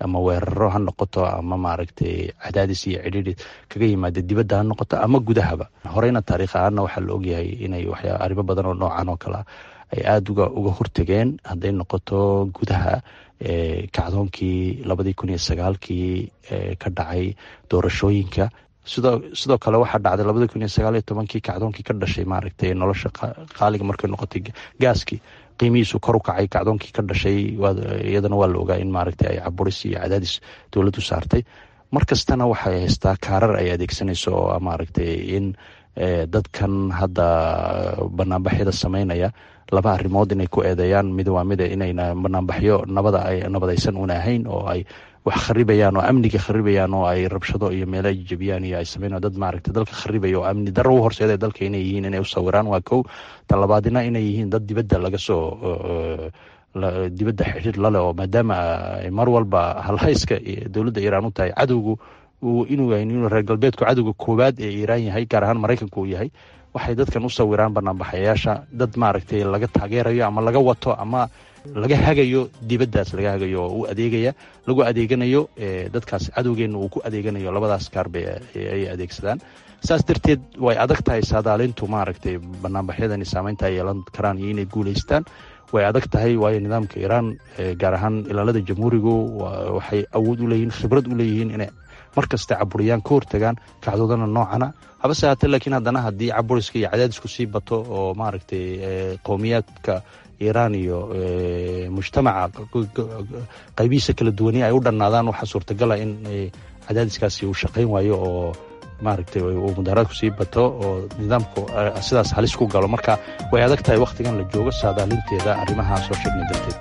ama weeraro ha noqoto ama maaragtay cadaadis iyo cidhiidhi kaga yimaada dibadda ha noqoto ama gudahaba horeyna taariikh ahaanna waxaa la ogyahay inay waxyaa arrimo badan oo noocan oo kale ay aada uga uga hortegeen hadday noqoto gudaha kacdoonkii labadii kun iyo sagaalkii ka dhacay doorashooyinka sidoo sidoo kale waxaa dhacday labadii kun iyo sagaal iyo tobankii kacdoonkii ka dhashay maaragtay nolosha qaaliga markay noqotay gaaskii qiimihiisu kor u kacay kacdoonkii ka dhashay iyadana waa la ogaa in maaragtay ay caburis iyo cadaadis dowladdu saartay mar kastana waxay haystaa kaarar ay adeegsanayso oo maaragtay in dadkan hadda banaanbaxyada sameynaya laba arrimood inay ku eedeeyaan mid waa mida inayna banaanbaxyo nabada ay nabadaysan una ahayn oo ay wax kharibayaan oo amniga kharibayaan oo ay rabshado iyo meelo jebiyaan iyo ay sameyn dad maaragtay dalka kharibaya oo amni darro u horseeda dalka inay yihiin inay u sawiraan waa kow tan labaadina inay yihiin dad dibadda laga soo dibadda xidhiir lale oo maadaama mar walba halhayska dowladda iiraan u tahay cadowgu inuu inuu reer galbeedku cadowga koowaad ee iiraan yahay gaar ahaan maraykanku uu yahay waxay dadkan u sawiraan banaanbaxayaasha dad maaragtay laga taageerayo ama laga wato ama laga hagayo dibaddaas laga hagayo oo u adeegaya lagu adeeganayo dadkaas cadowgeenna uu ku adeeganayo labadaas kaarbay ay adeegsadaan saas darteed way adag tahay saadaalintu maaragtay banaanbaxyadani saameynta ay yeelan karaan iyo inay guulaystaan way adag tahay waayo nidaamka iiraan gaar ahaan ilaalada jamhuurigu waxay awood u leeyihiin khibrad u leeyihiin inay mar kasta caburiyaan ka hortagaan kacdoodana noocana habase haatee laakiin haddana haddii caburiska iyo cadaadisku sii bato oo maaragtay qowmiyaadka iiraan iyo mujtamaca qaybihiisa kala duwani ay u dhannaadaan waxaa suurtagala in cadaadiskaasi uu shaqayn waayo oo maaragtay uu mudaaraadku sii bato oo nidaamku sidaas halis ku galo marka way adag tahay wakhtigan la joogo saadaalinteeda arrimaha soo sheegna darteed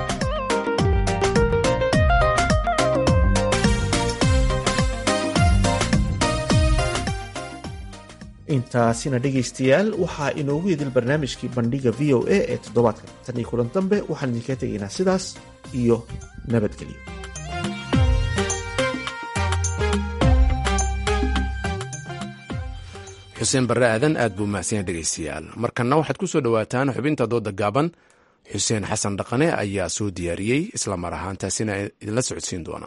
intaasina dhegaystayaal waxaa inoogu idil barnaamijkii bandhiga v o a ee toddobaadkan tan iyo kulan dambe waxaan idinka tegaynaa sidaas iyo nabadgelyo xuseen barre aadan aad buu mahadsanyahay dhegaystayaal markanna waxaad ku soo dhowaataan xubinta dooda gaaban xuseen xasan dhaqane ayaa soo diyaariyey isla mar ahaantaasina idinla socodsiin doona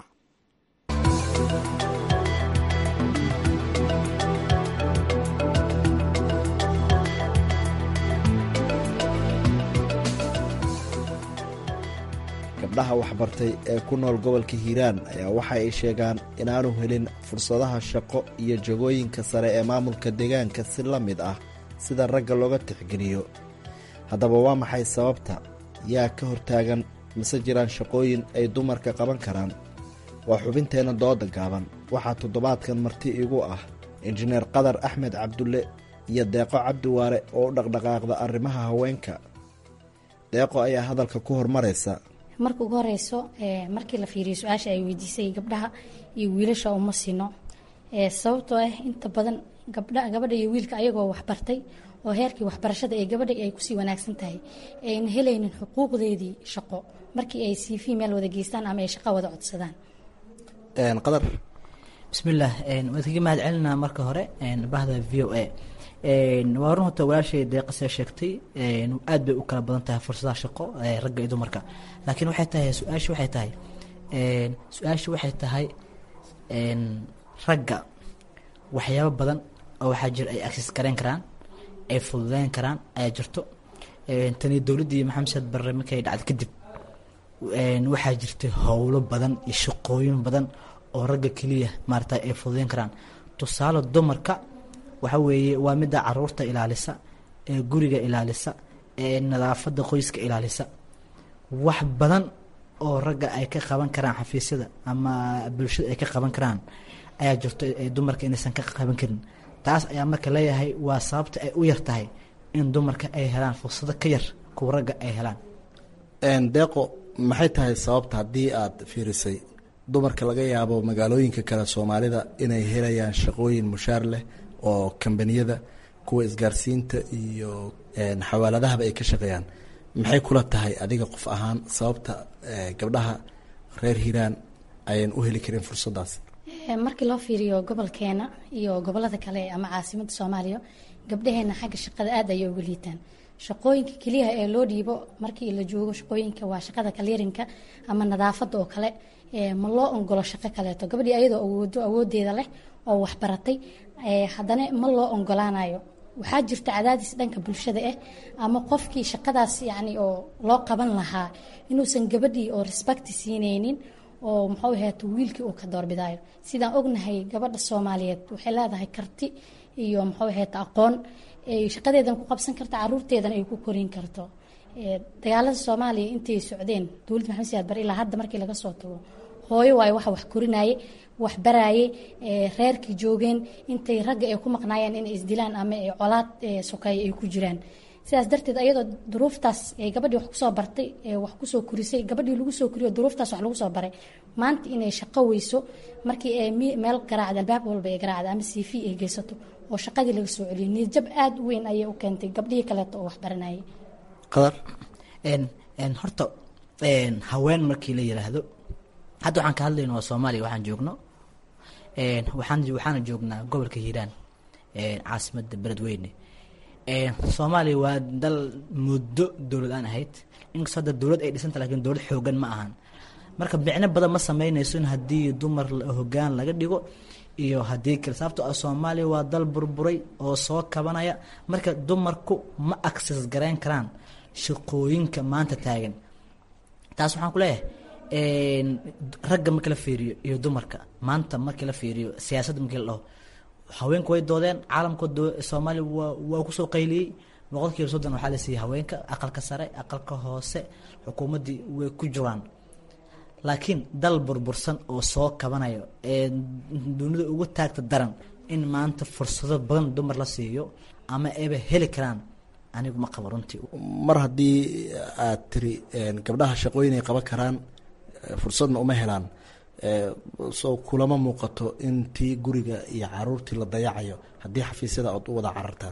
gabdhaha waxbartay ee ku nool gobolka hiiraan ayaa waxa ay sheegaan inaanu helin fursadaha shaqo iyo jagooyinka sare ee maamulka deegaanka si la mid ah sida ragga looga tixgeliyo haddaba waa maxay sababta yaa ka hortaagan mise jiraan shaqooyin ay dumarka qaban karaan waa xubinteenna dooda gaaban waxaa toddobaadkan marti igu ah injineer qadar axmed cabdulle iyo deeqo cabdiwaare oo u dhaqdhaqaaqda arrimaha haweenka deeqo ayaa hadalka ku hormaraysa marka ugu horeyso markii la fiiriyo su-aasha ay weydiisay gabdhaha iyo wiilasha uma sino sababtoo ah inta badan gabadha iyo wiilka ayagoo waxbartay oo heerkii waxbarashada ee gabadha ay kusii wanaagsan tahay ayna helaynin xuquuqdeedii shaqo markii ay cv meel wada geystaan ama ay shaqo wada codsadaan qadar bismillaah waad kaga mahad celinaa marka hore bahda v o a waa run horta walaashay deeqasee sheegtay aad bay u kala badan tahay fursadaha shaqo ragga iyo dumarka laakiin waxay tahay su-aasha waxay tahay su-aasha waxay tahay ragga waxyaabo badan oo waxaa jira ay access gareyn karaan ay fududeyn karaan ayaa jirto tani dowladdii maxamed saad barre markay dhacday kadib waxaa jirtay howlo badan iyo shaqooyin badan oo ragga keliya maarata ay fududeyn karaan tusaale dumarka waxa weeye waa midda caruurta ilaalisa ee guriga ilaalisa ee nadaafadda qoyska ilaalisa wax badan oo ragga ay ka qaban karaan xafiisyada ama bulshada ay ka qaban karaan ayaa jirto dumarka inaysan ka qaban karin taas ayaa marka leeyahay waa sababta ay u yar tahay in dumarka ay helaan fursado ka yar kuwa ragga ay helaan deeqo maxay tahay sababta haddii aad fiirisay dumarka laga yaabo magaalooyinka kale soomaalida inay helayaan shaqooyin mushaar leh oo kambaniyada kuwa isgaarsiinta iyo xawaaladahaba ay ka shaqeeyaan maxay kula tahay adiga qof ahaan sababta gabdhaha reer hiiraan ayaan u heli karin fursadaas markii loo fiiriyo gobolkeena iyo gobolada kale ama caasimada soomaaliya gabdhaheena xagga shaqada aad ayay uga liitaan shaqooyinka keliyaha ee loo dhiibo markii la joogo shaqooyinka waa shaqada kaliirinka ama nadaafada oo kale ma loo ongolo shaqo kaleeto gabadhii ayadoo awoodo awoodeeda leh oo waxbaratay haddana ma loo ongolaanayo waxaa jirta cadaadis dhanka bulshada ah ama qofkii shaqadaas yani oo loo qaban lahaa inuusan gabadhii oo respecti siineynin oo muxuu ahaata wiilkii uu ka doorbidayo sidaan ognahay gabadha soomaaliyeed waxay leedahay karti iyo muxuu ahaata aqoon shaqadeedan ku qabsan karta caruurteedana ay ku korin karto dagaalada soomaaliya intay socdeen dowladda maxamed siyaad bare ilaa hadda markii laga soo tago hooyo waayo waxa wax korinaye wax baraaye reerkii joogeen intay ragga ay ku maqnaayeen inay isdilaan ama colaad sokeeye ay ku jiraan sidaas darteed ayadoo duruuftaas gabadhii wax kusoo bartay wax kusoo korisay gabadhii lagu soo koriyo duruuftaas wax lagu soo baray maanta inay shaqo weyso markii meel garaacda albaab walba ay garaacda ama cv ay geysato oo shaqadii laga soo celiyo niyadjab aada u weyn ayay u keentay gabdhihii kaleeto oo wax baranayay qadar horta haween markii la yiraahdo hadda waxaan ka hadlayno waa soomaaliya waxaan joogno waxaan waxaana joognaa gobolka hiiraan caasimadda beledweyne soomaaliya waa dal muddo dowlad aan ahayd inkastoo hadda dowlad ay dhisanta lakiin dowlad xoogan ma ahan marka micno badan ma sameynayso in haddii dumar hogaan laga dhigo iyo haddii kale sababto ah soomaaliya waa dal burburay oo soo kabanaya marka dumarku ma access garayn karaan shaqooyinka maanta taagan taas waxaan ku leeyahay ragga markii la fiiriyo iyo dumarka maanta markii la fiiriyo siyaasadda markii la dhaho haweenku way doodeen caalamka soomaaliya waa waa kusoo qayliyey boqol kiiba soddon waxaa la siiyey haweenka aqalka sare aqalka hoose xukuumaddii way ku jiraan laakiin dal burbursan oo soo kabanayo ee dunida ugu taagta daran in maanta fursado badan dumar la siiyo ama ayba heli karaan anigu ma qabo runtii mar haddii aad tiri gabdhaha shaqooyin ay qaban karaan fursadna uma helaan soo kulama muuqato in tii guriga iyo caruurtii la dayacayo haddii xafiisyada ood u wada carartaan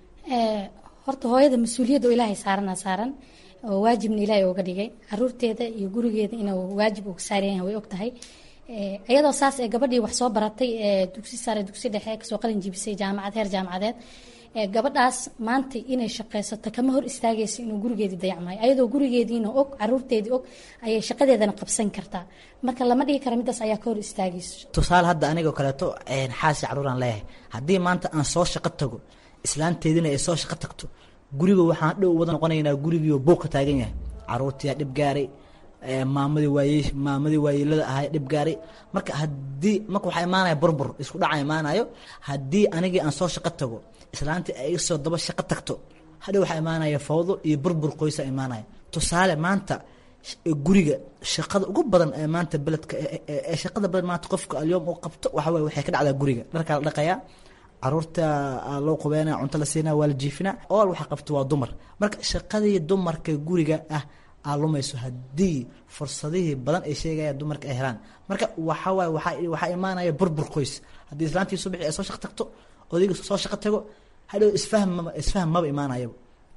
horta hooyada mas-uuliyadda oo ilaahay saarana saaran oo waajibna ilaahay ooga dhigay caruurteeda iyo gurigeeda inuu waajib uga saaran yahay way og tahay iyadoo saas ee gabadhii wax soo baratay ee dugsi sare dugsi dhexe kasoo qalin jibisay jaamacad heer jaamacadeed gabadhaas maanta inay shaqaysato kama hor istaagayso inuu gurigeedii dayacmaayo ayadoo gurigeediina og caruurteedii og ayay shaqadeedana qabsan kartaa marka lama dhigi kara midaas ayaa ka hor istaagayso tusaale hadda anigoo kaleeto xaasi caruuraan leeyahay haddii maanta aan soo shaqo tago islaanteedina ay soo shaqo tagto guriga waxaan dhow wada noqonaynaa gurigiioo buuq ka taagan yahay caruurtiyaa dhib gaaray maamadii waaye maamadii waayeelada ahay dhib gaaray marka haddii marka waxaa imaanaya burbur isku dhaca imaanayo haddii anigii aan soo shaqo tago islaantii ay soo daba shaqo tagto hadhow waxaa imaanaya fawdo iyo burbur qoysa imaanaya tusaale maanta guriga shaqada ugu badan ee maanta beledka ee shaqada badan maanta qofka alyoom uu qabto waxa weye waxay ka dhacdaa guriga dharkaa la dhaqayaa caruurta loo qubeynaya cunto la siinaya waa la jiifinaa ool waxa qabto waa dumar marka shaqadii dumarka guriga ah aa lumayso haddii fursadihii badan ay sheegayaan dumarka ay helaan marka waxawaaye waa waxaa imaanaya burbur qoys haddii islaantii subaxii ay soo shaqo tagto odayga soo shaqo tago hadhow isfahm maba isfahm maba imaanayaba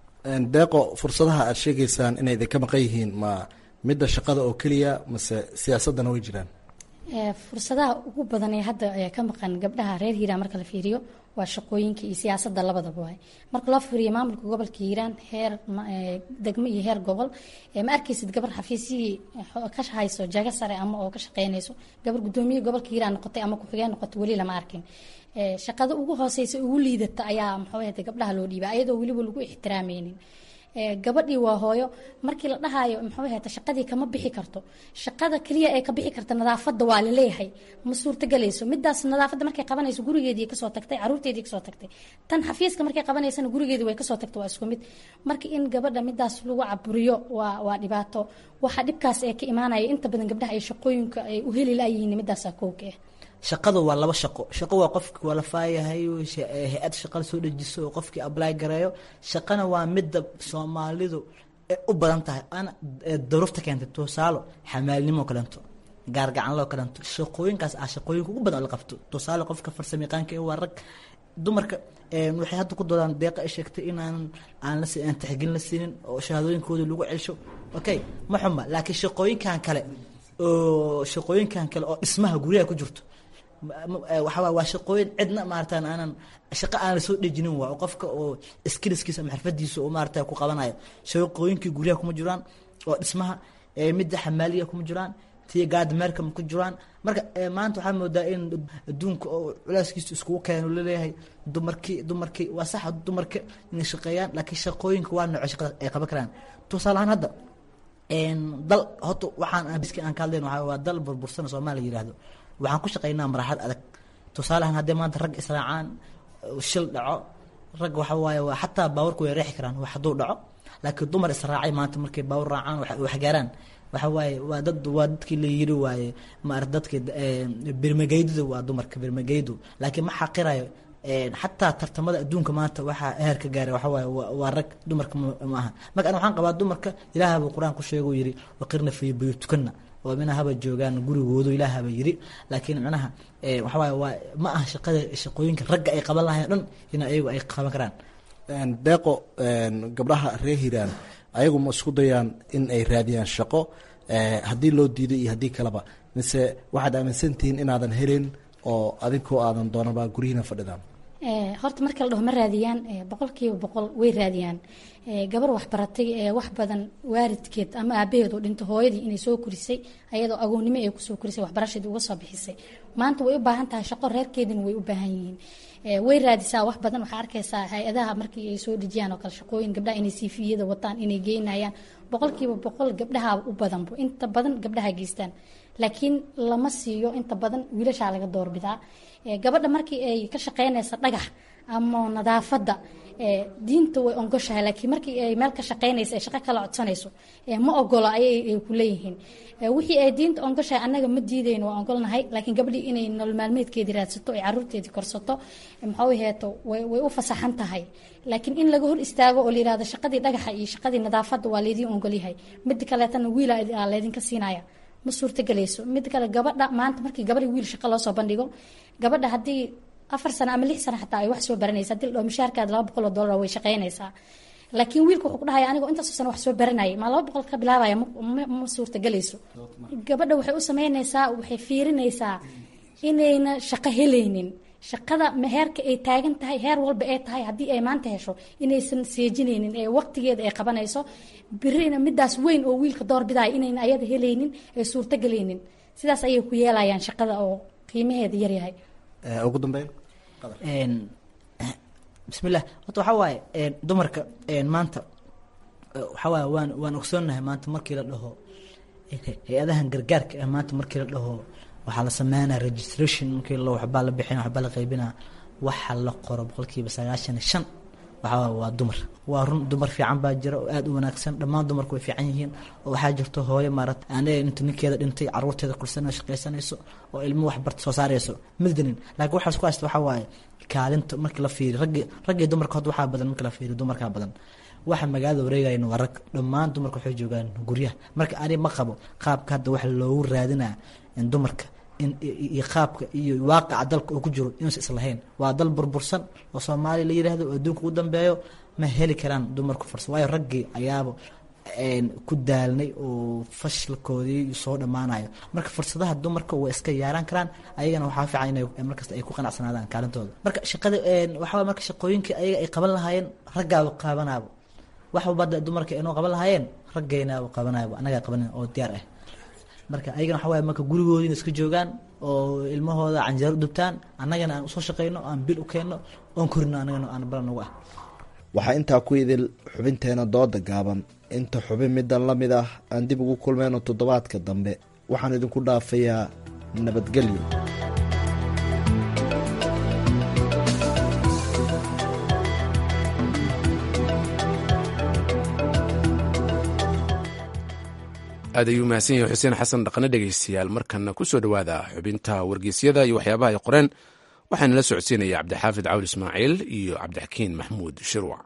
deeqo fursadaha aad sheegaysaan inay idinka maqan yihiin ma midda shaqada oo keliya mase siyaasaddana way jiraan fursadaha ugu badan ee hadda ka maqan gabdhaha reer hiiraan marka la fiiriyo waa shaqooyinka iyo siyaasadda labadaba waay marka loo fiiriyo maamulka gobolka hiiraan heer degmo iyo heer gobol ma arkaysid gabar xafiisyihii ka hayso jago sare ama oo ka shaqeynayso gabar gudoomiye gobolka hiiraan noqotay ama ku-xigeen noqotay weli lama arkin shaqada ugu hooseysa ugu liidata ayaa muxuu ahayta gabdhaha loo dhiiba ayadoo weliba lagu ixtiraameynin gabadhii waa hooyo markii la dhahayo muxuu ahayta shaqadii kama bixi karto shaqada keliya ee ka bixi karta nadaafadda waa laleeyahay ma suurtagelayso midaas nadaafadda markay qabanayso gurigeedii kasoo tagtay caruurteedii kasoo tagtay tan xafiiska markay qabanaysana gurigeedii way kasoo tagtay waa isku mid marka in gabadha midaas lagu caburiyo waa waa dhibaato waxa dhibkaas ee ka imaanaya inta badan gabdhaha ay shaqooyinka ay u heli layihiin midaasa kowka ah shaqadu waa laba shaqo shaqo waa qofki waa la faayahay hay-ad shaqa soo dejiso oo qofkii ably gareeyo shaqana waa midda soomaalidu u badan tahay ana daruufta keentay tusaalo xamaalnimo kalento gaargacanloo kalento shaqooyinkaas ah shaqooyinka ugu badan oo la qabto tusaale qofka farsamayaqaanka waa rag dumarka waxay hadda ku doodaan deeqa ay sheegtay inaan aan la aan tixgelin la siinin oo shahaadooyinkooda lagu celsho okay ma xuma laakiin shaqooyinkan kale oo shaqooyinkan kale oo dhismaha guryaha ku jirto waxawaa waa shaqooyin cidna maarata aanan shaqo aanan soo dhejinin waa qofka oo skillskiisa ama xirfadiisa oo maarata ku qabanayo shaqooyinkii guryaha kuma jiraan oo dhismaha midda xamaaliya kuma jiraan tiya gaadmeerka ma ku jiraan marka maanta waxaa moodaa in adduunka oo culeyskiisa iskugu keeno laleeyahay dumarkii dumarkii waa sax dumarka inay shaqeeyaan laakiin shaqooyinka waa nooco shaqada ay qaban karaan tusaale ahaan hadda dal horta waxaan biski aan ka hadlayn waxaa waa dal burbursan soomaaliya yidhaahdo waxaan ku shaqeynaa maraaxad adag tusaale ahaan haddii maanta rag israacaan shil dhaco rag waxa waaye waa xataa baawarku way reexi karaan wax hadduu dhaco laakiin dumar israacay maanta markay baawar raacaan wax gaaraan waxa waaye waa dad waa dadkii la yiri waaye maarata dadka birmageyduda waa dumarka birmageydu laakiin ma xaqirayo xataa tartamada adduunka maanta waxaa heerka gaaray waxa waaye waa rag dumarka ma aha marka an waxaan qabaa dumarka ilaahaba qur-aan ku sheego yiri waqirna fi buyutukana oo mina haba joogaan gurigoodu ilaahaba yiri laakiin micnaha waxa waaye waa ma aha shaqada shaqooyinka ragga ay qaban lahayn dhan in ayagu ay qaban karaan deeqo gabdhaha reer hiiraan ayagu ma isku dayaan in ay raadiyaan shaqo haddii loo diiday iyo haddii kaleba mise waxaad aaminsantihiin inaadan helin oo adinkoo aadan doonaba guryihiina fadhidaan horta marka la dhaho ma raadiyaan boqolkiiba boqol way raadiyaan gabar waxbaratay ee wax badan waalidkeed ama aabaheed oo dhinto hooyadii inay soo korisay ayadoo agoonnimo ay kusoo korisay waxbarashaedii uga soo bixisay maanta way u baahan tahay shaqo reerkeedina way u baahan yihiin way raadisaa wax badan waxaa arkaysaa hay-adaha markii ay soo dhejiyaan oo kale shaqooyin gabdhaha inay siifiyada wataan inay geynayaan boqolkiiba boqol gabdhaha u badanbo inta badan gabdhaha geystaan laakiin lama siiyo inta badan wiilashaa laga doorbidaa gabadha markii ay ka shaqeynaysa dhagax ama nadaafadda diinta way ongoshahay laakiin markii ay meel ka shaqeynaysa ay shaqo kala codsanayso ma ogolo ayay ku leeyihiin wixii ay diinta ongoshahay annaga ma diidayno waa ogolnahay laakiin gabdhii inay nolol maalmeedkeedii raadsato ay caruurteedii korsato maxuu heeto way u fasaxan tahay laakiin in laga hor istaago oo la yirahdo shaqadii dhagaxa iyo shaqadii nadaafadda waa laydiin ogolyahay mida kaleetana wiila laydinka siinaya ma suurtagelayso mid kale gabadha maanta markii gabadhi wiil shaqo loo soo bandhigo gabadha haddii afar sano ama lix sano xataa ay wax soo baranaysa hadii la dhaho mishaarkaada laba boqol oo dollar way shaqeynaysaa laakiin wiilka wuxuu ku dhahaya anigoo intaasoo sano wax soo baranayay maa laba boqol ka bilaabaya ma suurtagelayso gabadha waxay u sameynaysaa waxay fiirinaysaa inayna shaqo helaynin shaqada heerka ay taagan tahay heer walba ay tahay haddii ay maanta hesho inaysan seejinaynin ee waqtigeeda ay qabanayso birina midaas weyn oo wiilka doorbidaya inayna ayada helaynin ee suurtagelaynin sidaas ayay ku yeelayaan shaqada oo qiimaheeda yaryahay ugu dambeyn bismillah horta waxaa waaye dumarka maanta waxaa waaye waan waan ogsoonnahay maanta markii la dhaho hay-adahan gargaarka ah maanta markii la dhaho waxaa la sameynaya registration markii la waxbaa la bixina waxbaa la qaybina waxa la qoro boqolkiiba sagaashan iyo shan waxaa waa dumar waa run dumar fiican baa jira oo aada u wanaagsan dhammaan dumarku way fiican yihiin oo waxaa jirto hooyo maarata anaga inta ninkeeda dhintay caruurteeda kursan shaqaysanayso oo ilmo wax barta soo saarayso middanin laakiin waxaas ku haysta waxaa waaye kaalinta markii la fiiriyo raggi raggii dumarka hadda waxaa badan markii la fiiriyo dumarkaa badan waxa magaalada wareegayna waa rag dhammaan dumarka waxay joogaan guryaha marka ani ma qabo qaabka hadda waxa loogu raadinaa in dumarka iyo qaabka iyo waaqaca dalka uu ku jiro inuusan islahayn waa dal burbursan oo soomaaliya la yidhaahdo oo adduunka ugu dambeeyo ma heli karaan dumarku farsa waayo raggii ayaaba ku daalnay oo fashilkoodii soo dhammaanayo marka fursadaha dumarka way iska yaaran karaan ayagana waxaa fiican inay markasta ay ku qanacsanaadaan kaalintooda marka shaqada waxaa marka shaqooyinkii ayaga ay qaban lahaayeen raggaaba qabanaabo wax walba dumarka inoo qaban lahaayeen raggaynaaba qabanaabo annagaa qabanin oo diyaar ah marka ayagana waxa waye marka gurigoodina iska joogaan oo ilmahooda canjeero u dubtaan annagana aan usoo shaqeyno aan bil u keenno oon korino annagana aan balan ugu ah waxaa intaa ku idil xubinteena dooda gaaban inta xubin midan la mid ah aan dib ugu kulmeyno toddobaadka dambe waxaan idinku dhaafayaa nabadgelyo aad ayuu mahadsan yahay xuseen xasan dhaqne dhegaystayaal markana ku soo dhowaada xubinta wargeysyada iyo waxyaabaha ay qoreen waxaana la socodsiinaya cabdixaafid cawl ismaaciil iyo cabdixakiin maxmuud shirwac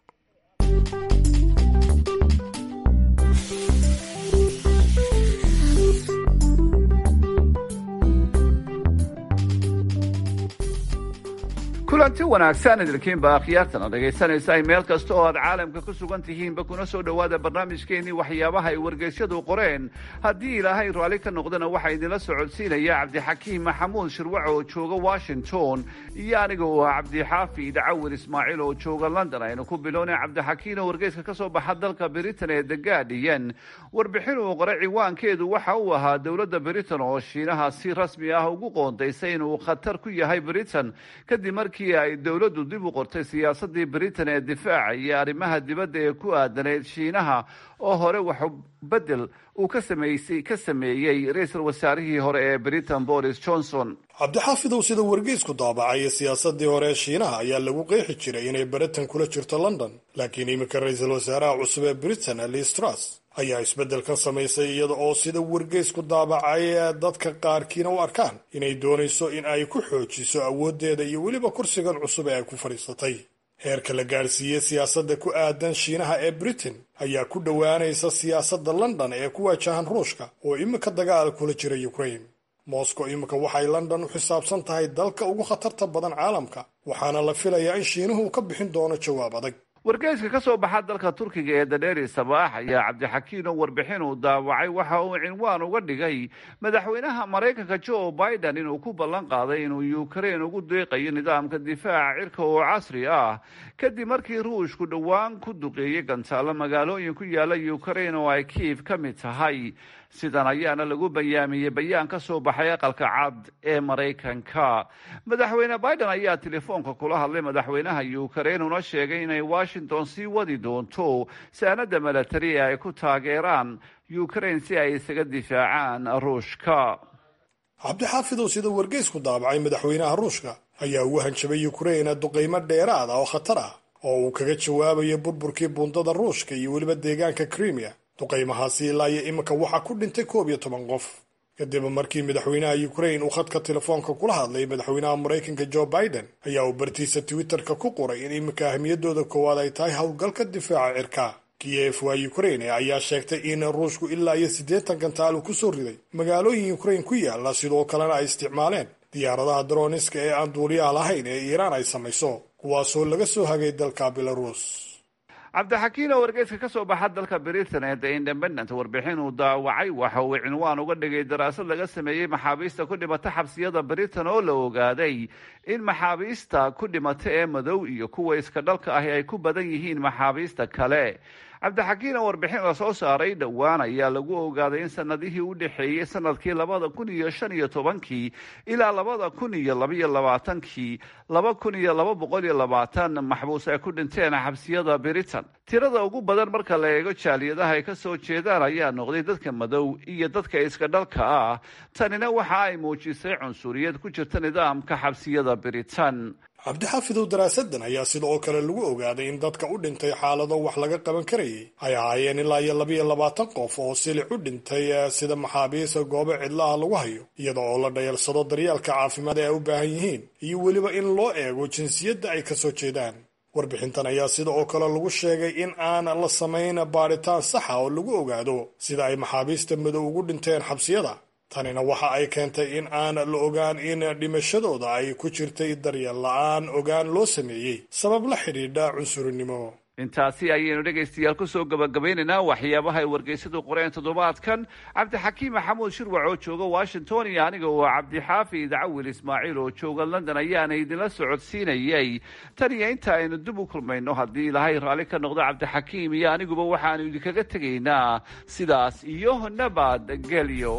kulanti wanaagsan idinkiinba akhyaartana dhegaysanaysa ay meel kasta oo aad caalamka ku sugan tihiinba kuna soo dhowaada barnaamijkeennii waxyaabaha ay wargeysyadu qoreen haddii ilaahay raalli ka noqdana waxaa idinla socodsiinaya cabdixakiim maxamuud shirwac oo jooga washington iyo aniga oo ah cabdixaafid cawir ismaaciil oo jooga london aynu ku bilownay cabdixakiin oo wargeyska ka soo baxa dalka britain ee the guardian warbixin uu qoray ciwaankeedu waxa uu ahaa dowladda britain oo shiinaha si rasmi ah ugu qoondaysay inuu khatar ku yahay britain kadib markii ay dowladdu dib u qortay siyaasadii britain ee difaaca iyo arrimaha dibadda ee ku aadanayd shiinaha oo hore wax bedel uu ka sameysay ka sameeyey ra-iisul wasaarihii hore ee britain boris johnson cabdixaafidow sida wargeysku daabacaya siyaasadii hore ee shiinaha ayaa lagu qeexi jiray inay britain kula jirto london laakiin iminka ra-iisul wasaaraha cusub ee britain liz truss ayaa isbeddelkan samaysay iyada oo sida wargeysku daabacay dadka qaarkiina u arkaan inay doonayso in ay ku xoojiso awooddeeda iyo weliba kursigan cusub ee ay ku fadhiisatay heerka la gaadhsiiyey siyaasadda ku aadan shiinaha ee britain ayaa ku dhowaanaysa siyaasadda london ee ku waajahan ruushka oo iminka dagaal kula jira ukraine moscow iminka waxay london u xisaabsan tahay dalka ugu khatarta badan caalamka waxaana la filayaa in shiinuhu ka bixin doono jawaab adag wargeyska ka soo baxa dalka turkiga ee dadheeri sabaax ayaa cabdixakiin oo warbixin uu daawacay waxa uu cinwaan uga dhigay madaxweynaha maraykanka joe biden inuu ku ballan qaaday inuu ukraine ugu deeqayo nidaamka difaaca cirka oo casri ah kadib markii ruushku dhowaan ku duqeeyey gantaalo magaalooyin ku yaala ukraine oo ay kiif ka mid tahay sidan ayaana lagu bayaamiyey bayaan ka soo baxay aqalka cad ee maraykanka madaxweyne biden ayaa telefoonka kula hadlay madaxweynaha ukraine una sheegay inay washington sii wadi doonto saanada milatari ee ay ku taageeraan ukraine si ay isaga difaacaan ruushka cabdixaafidow sida wargeysku daabacay madaxweynaha ruushka ayaa ugu hanjabay ukraine duqaymo dheeraad ah oo khatar ah oo uu kaga jawaabayo burburkii buundada ruushka iyo weliba deegaanka crimea duqaymahaasi ilaa iyo iminka waxaa ku dhintay koob iyo toban qof kadib markii madaxweynaha ukraine uu khadka telefoonka kula hadlay madaxweynaha maraykanka joe biden ayaa uu bartiisa twitterka ku qoray in iminka ahmiyadooda koowaad ay tahay howlgalka difaaca cirka kiev waa ukraine ayaa sheegtay in ruushku ilaa iyo siddeetan gantaal uu kusoo riday magaalooyin ukraine ku yaala sidoo kalena ay isticmaaleen diyaaradaha daroniska ee aan duuliyaha lahayn ee iiraan ay samayso kuwaasoo laga soo hagay dalka belarus cabdixakiin oo wargeyska ka soo baxa dalka britain ee the independent warbixin uu daawacay waxa uu cinwaan uga dhigay daraasad laga sameeyey maxaabiista ku dhimata xabsiyada britain oo la ogaaday in maxaabiista ku dhimata ee madow iyo kuwa iska dhalka ahi ay ku badan yihiin maxaabiista kale cabdixakiin oo warbixin la soo saaray dhowaan ayaa lagu ogaaday in sanadihii u dhexeeyey sanadkii labada kun iyo shan iyo tobankii ilaa labada kun iyo labaiyo labaatankii laba kun iyo laba boqol iyo labaatan maxbuus ay ku dhinteen xabsiyada britain tirada ugu badan marka la eego jaaliyadaha ay ka soo jeedaan ayaa noqday dadka madow iyo dadka iska dhalka ah tanina waxa ay muujisay cunsuriyad ku jirta nidaamka xabsiyada britain cabdixaafidow daraasadan ayaa sida oo kale lagu ogaaday in dadka u dhintay xaalado wax laga qaban karayay ay ahaayeen ilaa iyo labaiyo labaatan qof oo silic u dhintay sida maxaabiista goobo cidlaha lagu hayo iyada oo la dhayalsado daryeelka caafimaad ee ay u baahan yihiin iyo weliba in loo eego jinsiyadda ay ka soo jeedaan warbixintan ayaa sida oo kale lagu sheegay in aan la samayn baadhitaan saxa oo lagu ogaado sida ay maxaabiista madow ugu dhinteen xabsiyada tanina waxa ay keentay in aan la ogaan in dhimashadooda ay ku jirtay daryeel la-aan ogaan loo sameeyey sabab la xidhiidha cunsurinimo intaasi ayaynu dhegaystayaal kusoo gabagabaynaynaa waxyaabaha ay wargeysadu qoreen toddobaadkan cabdixakiim maxamuud shirwac oo jooga washington iyo aniga oo cabdixaafid cawil ismaaciil oo jooga london ayaana idinla socodsiinayay tan iyo inta aynu dib u kulmayno haddii ilaahay raalli ka noqdo cabdixakiim iyo aniguba waxaanu idinkaga tegaynaa sidaas iyo nabad gelyo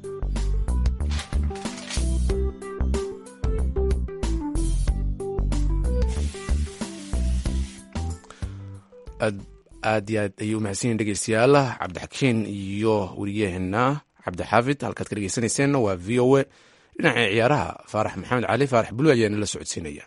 aad iyo aad ayuu mahadsanyihin dhegeystayaal cabdixakiin iyo weriyaheena cabdixaafid halkaad ka dhegeysaneyseenna waa v o a dhinaca ciyaaraha faarax maxamed cali faarax bulu ayaana la socodsiinaya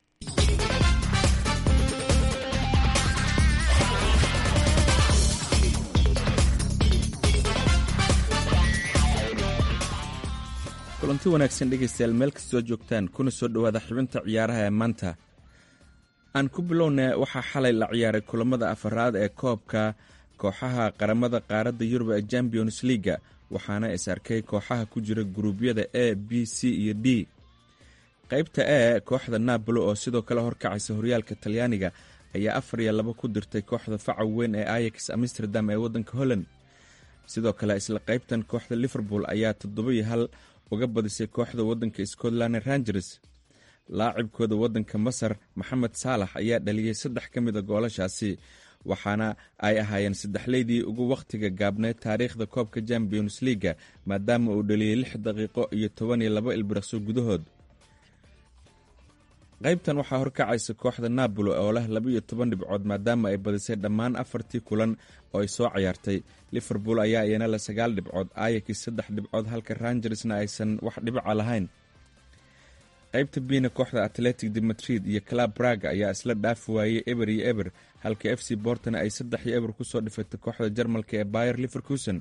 kulanti wanaagsan dhegaystayaal meel kastoo joogtaan kuna soo dhowaada xubinta ciyaaraha ee maanta aan ku bilowna waxaa xalay la ciyaaray kulamada afaraad ee koobka kooxaha qaramada qaaradda yurub ee champions leaga waxaana is arkay kooxaha ku jira guruubyada a b c iyo d qaybta e kooxda napoli oo sidoo kale horkacaysa horyaalka talyaaniga ayaa afar iyo laba ku dirtay kooxda faca weyn ee ayax amsterdam ee waddanka holland sidoo kale isla qaybtan kooxda liverpool ayaa toddoba iyo hal uga badisay kooxda waddanka scotland rangers laacibkooda waddanka masar maxamed saalax ayaa dhaliyey saddex ka mid a goolashaasi waxaana ay ahaayeen saddexleydii ugu wakhtiga gaabneed taariikhda koobka champions leaga maadaama uu dhaliyey lix daqiiqo iyo toban iyo laba ilbiriqso gudahood qaybtan waxaa horkacaysa kooxda napoli oo leh laba-iyo toban dhibcood maadaama ay badisay dhammaan afartii kulan oo ay soo cayaartay liverpool ayaa iyana le sagaal dhibcood ayakis saddex dhibcood halka rangersna aysan wax dhibica lahayn qaybta biina kooxda atletic de madrid iyo club braga ayaa isla dhaafi waayey eber iyo eber halka f c bortona ay saddex iyo eber kusoo dhifatay kooxda jarmalka ee bayer liverkusen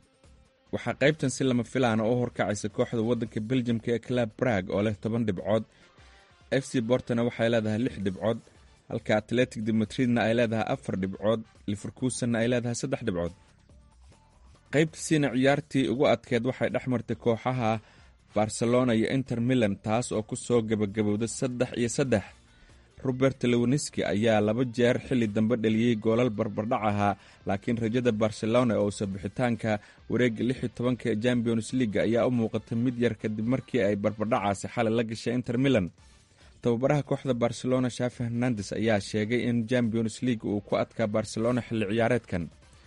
waxaa qaybtan si lama filaana u horkacaysa kooxda waddanka beljamka ee club brag oo leh toban dhibcood f c bortona waxay leedahay lix dhibcood halka atletic de madridna ay leedahay afar dhibcood liverkusenna ay leedahay saddex dhibcood qaybta siina ciyaartii ugu adkeed waxay dhex martay kooxaha barcelona iyo inter milan taas oo ku soo gebagabowda saddex iyo saddex robert lewoniski ayaa laba jeer xilli dambe dhaliyey goolal barbardhac ahaa laakiin rajada barcelona oo sabixitaanka wareegga lix iyo tobanka ee champions leaga ayaa u muuqatay mid yar kadib markii ay barbardhacaasi xalay la gashay inter milan tababaraha kooxda barcelona shafi hernandes ayaa sheegay in champions league uu ku adkaa barcelona xilli ciyaareedkan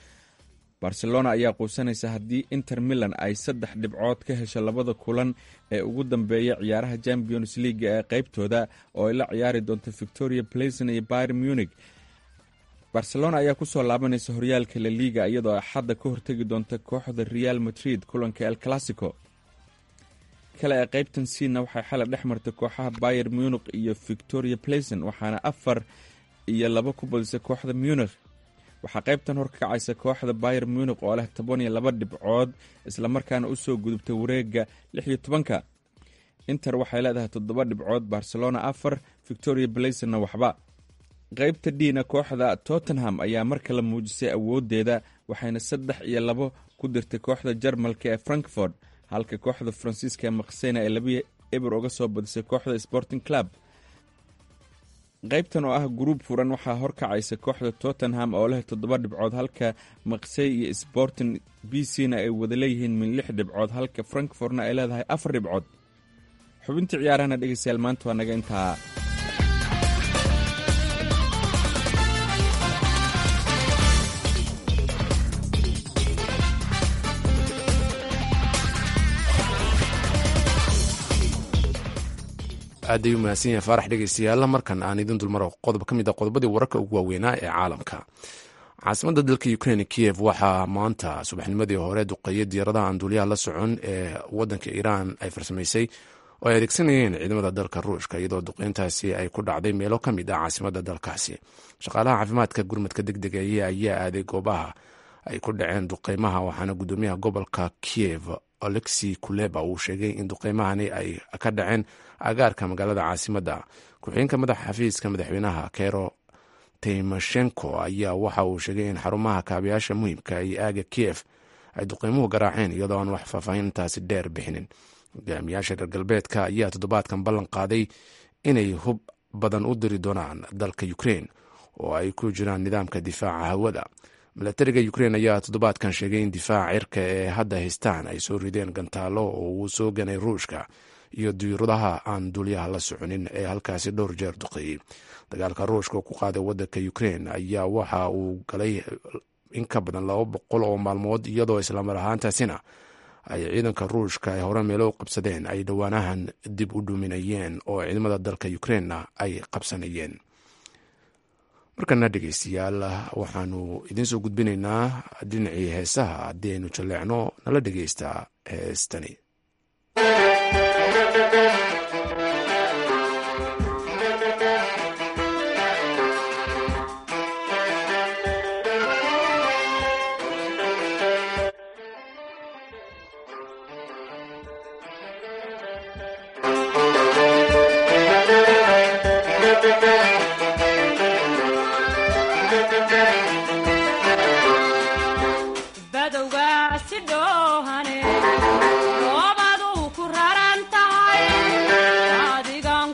barcelona ayaa quusanaysa haddii inter milan ay saddex dhibcood ka hesho labada kulan ee ugu dambeeya ciyaaraha champions leaga ee qaybtooda oo ay la ciyaari doonto victoria playson iyo byr munich barcelona ayaa kusoo laabanaysa horyaalka la liga iyadoo axadda ka hortegi doonta kooxda real madrid kulanka el classico kale ee qaybtan siina waxay xalay dhex martay kooxaha bayer munich iyo victoria playson waxaana afar iyo laba ku badisay kooxda munich waxaa qaybtan horkacaysa kooxda bayer munich oo leh toban iyo laba dhibcood islamarkaana usoo gudubtay wareegga lix iyo tobanka inter waxay leedahay toddoba dhibcood barcelona afar victoria blaysonna waxba qaybta dhiina kooxda tottenham ayaa mar kale muujisay awoodeeda waxayna saddex iyo labo ku dirtay kooxda jarmalka ee frankfort halka kooxda faransiiska ee maksena ee labi eber uga soo badisay kooxda sporting club qaybtan oo ah gruub furan waxaa horkacaysa kooxda tottenham oo leh toddoba dhibcood halka maksey iyo sporting b c na ay wada leeyihiin min lix dhibcood halka frankfortna ay leedahay afar dhibcood xubintii ciyaarahana dhegeystayaal maanta waa naga intaa aad ay u mahadsan yahay faarax dhegeystayaal markan aan idin dulmaro qodob ka mid a qodobadii wararka ugu waaweynaa ee caalamka caasimadda dalka ukrain kiyev waxaa maanta subaxnimadii hore duqeeyay diyaaradaha aan duuliyaha la socon ee wadanka iiraan ay farsamaysay oo ay adeegsanayeen ciidamada dalka ruushka iyadoo duqeyntaasi ay ku dhacday meelo ka mid ah caasimadda dalkaasi shaqaalaha caafimaadka gurmadka deg degaya ayaa aaday goobaha ay ku dhaceen duqeymaha waxaana gudoomiyaha gobolka kiyev alexi kuleba uu sheegay in duqeymahani ay ka dhaceen agaarka magaalada caasimadda ku-xigeenka madaxa xafiiska madaxweynaha kero tymoshenko ayaa waxa uu sheegay in xarumaha kaabayaasha muhiimka iyo aaga kiev ay duqeymuhu garaaceen iyadoo aan wax faahfaahintaasi dheer bixinin hogaamiyaasha reer galbeedka ayaa toddobaadkan ballan qaaday inay hub badan u diri doonaan dalka ukrain oo ay ku jiraan nidaamka difaaca hawada milatariga ukrain ayaa toddobaadkan sheegay in difaaca cirka ee hadda haystaan ay soo rideen gantaalo oo uu soo ganay ruushka iyo diiradaha aan duulyaha la soconin ee halkaasi dhowr jeer duqeeyey dagaalka ruushka ku qaaday wadanka ukrain ayaa waxa uu galay in ka badan laba boqol oo maalmood iyadoo islamar ahaantaasina ay ciidanka ruushka ay hore meelo u qabsadeen ay dhowaanahan dib u dhuminayeen oo ciidamada dalka ukrainna ay qabsanayeen markana dhegeystayaal waxaanu idiinsoo gudbinaynaa dhinacii heesaha haddii aynu jalleecno nala dhegeysta heestani badowgaasi dhoohane roobadu ku raran tahay adigan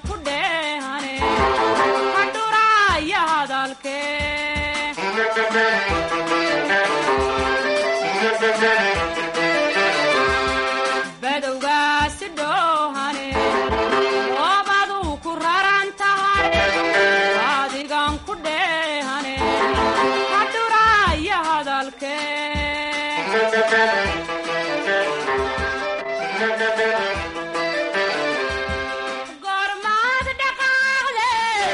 badowgaasi dhoohane oobaduu ku raran tahay adigan ku dheehane hadhuraya hadalkee gormaad dhaqaaqde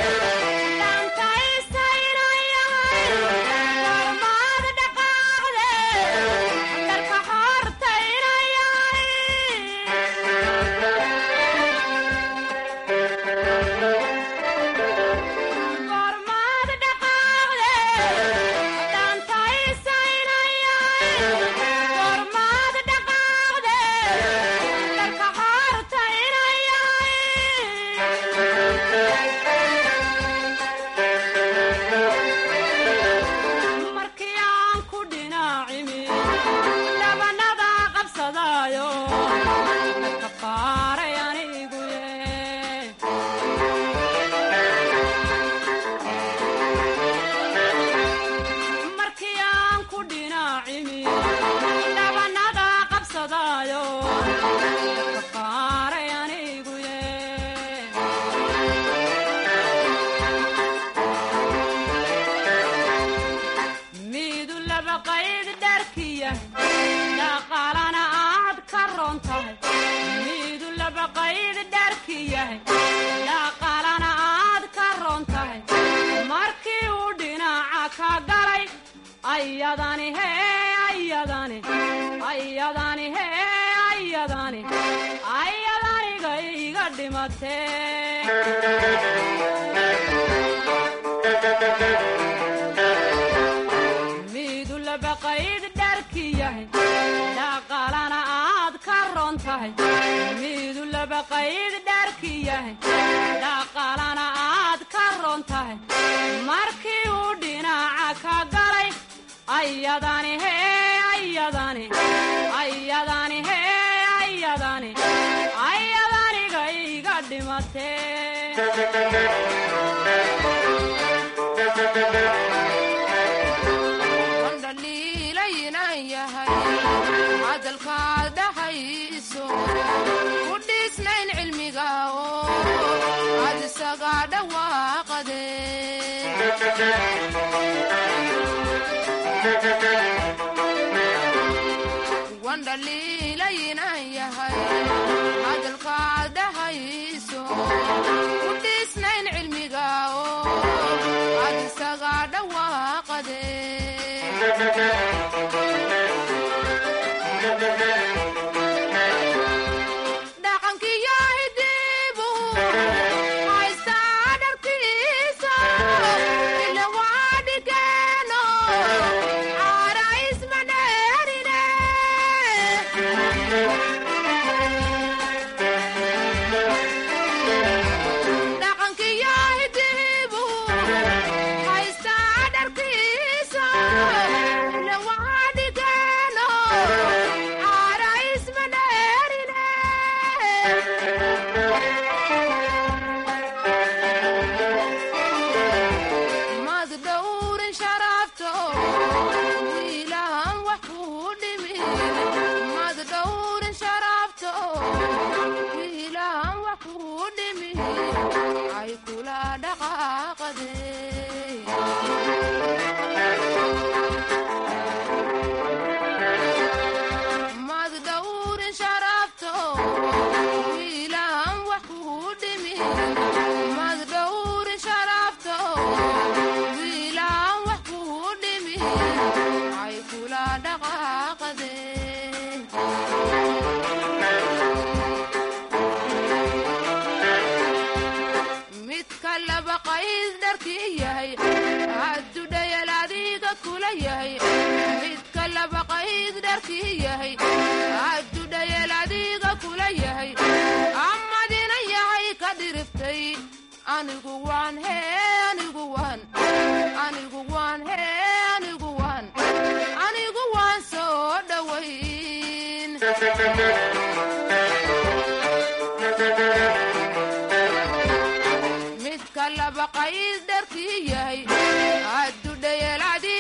dhankaysaynayay gormaad dhaqaaqde dharka hortaynayay gormaad dhaqaaqde dhankaysaynayay gormaad dhaqaaqde dharka hortaynayay markii aan ku dhinacimi dhabanada qabsadaayo ka qaaray anigu ye markii aan ku dhinacimi dhabanada qabsadaayo ka qaaray anigu ye miidu laba qayd dharkiya dhaqaalana aad ka roon tahay miidu laba qayd dharkiyahay dhaqaalana aad ka roon tahay markii uu dhinaca ka galay ayadani hee ayadani ayadani hee ayadani ayadaniga iga dhimatee miidu laba qayd dharkiyahay dhaqaalana aad ka roon tahay miidu laba qayd dharkiyahay dhaqaalana aad ka roon tahay markii uu dhinaca ka galay ayadani hee ayadani ayadani hee ayadani ayadaniga iga wandhaliilaynan yahay hadalkaad dhahayso ku dhiisnayn cilmiga oo aad isaga dhawaaqade wandhaliilaynan yahay hadalkaad dhahayso ku dhiisnayn cilmiga oo aad isaga dhawaaqade dhaqankiyo hidibu haystaa dharkiisa ila waa dhigeeno caara isma dheerine dhaqankiyo hidibu haystaa dharkiisa ila waa dhigeeno caara isma dheerine mad dhowrin sharafto wiilahan wax kuu dhimin mad dhowrin sharafto wiilahan wax kuu dhimin ay kula dhaqaaqade mad dhowrin sharafto wiilahan wax kuu dhimin mad dhowrin sharafto wiilahan wax kuu dhimin ay kula dhaqaaqade midka laba qayd dharkii yahay hadduu dhayal adiga kula yahay midka laba qayd dharkii yahay hadduu dhayal adiga kula yahay amadina yahay ka dhiriftay anigu waan hee anigu waan anigu waan hee anigu waan anigu waan soo dhowayn midka laba qayd dharkii yahay hadduu dhayal adiga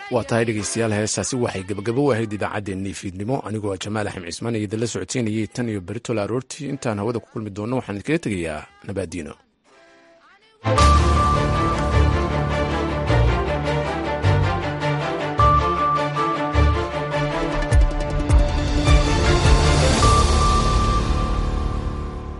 waa tahay dhegeystayaal heestaasi waxay gabagabo u ahayd idaacaddeenii fiidnimo anigoo jamaal axmed cismaan iyo idinla socodsiinayay tan iyo beritola aroortii intaan hawada ku kulmi doonno waxaan idinkaga tegayaa nabaadiino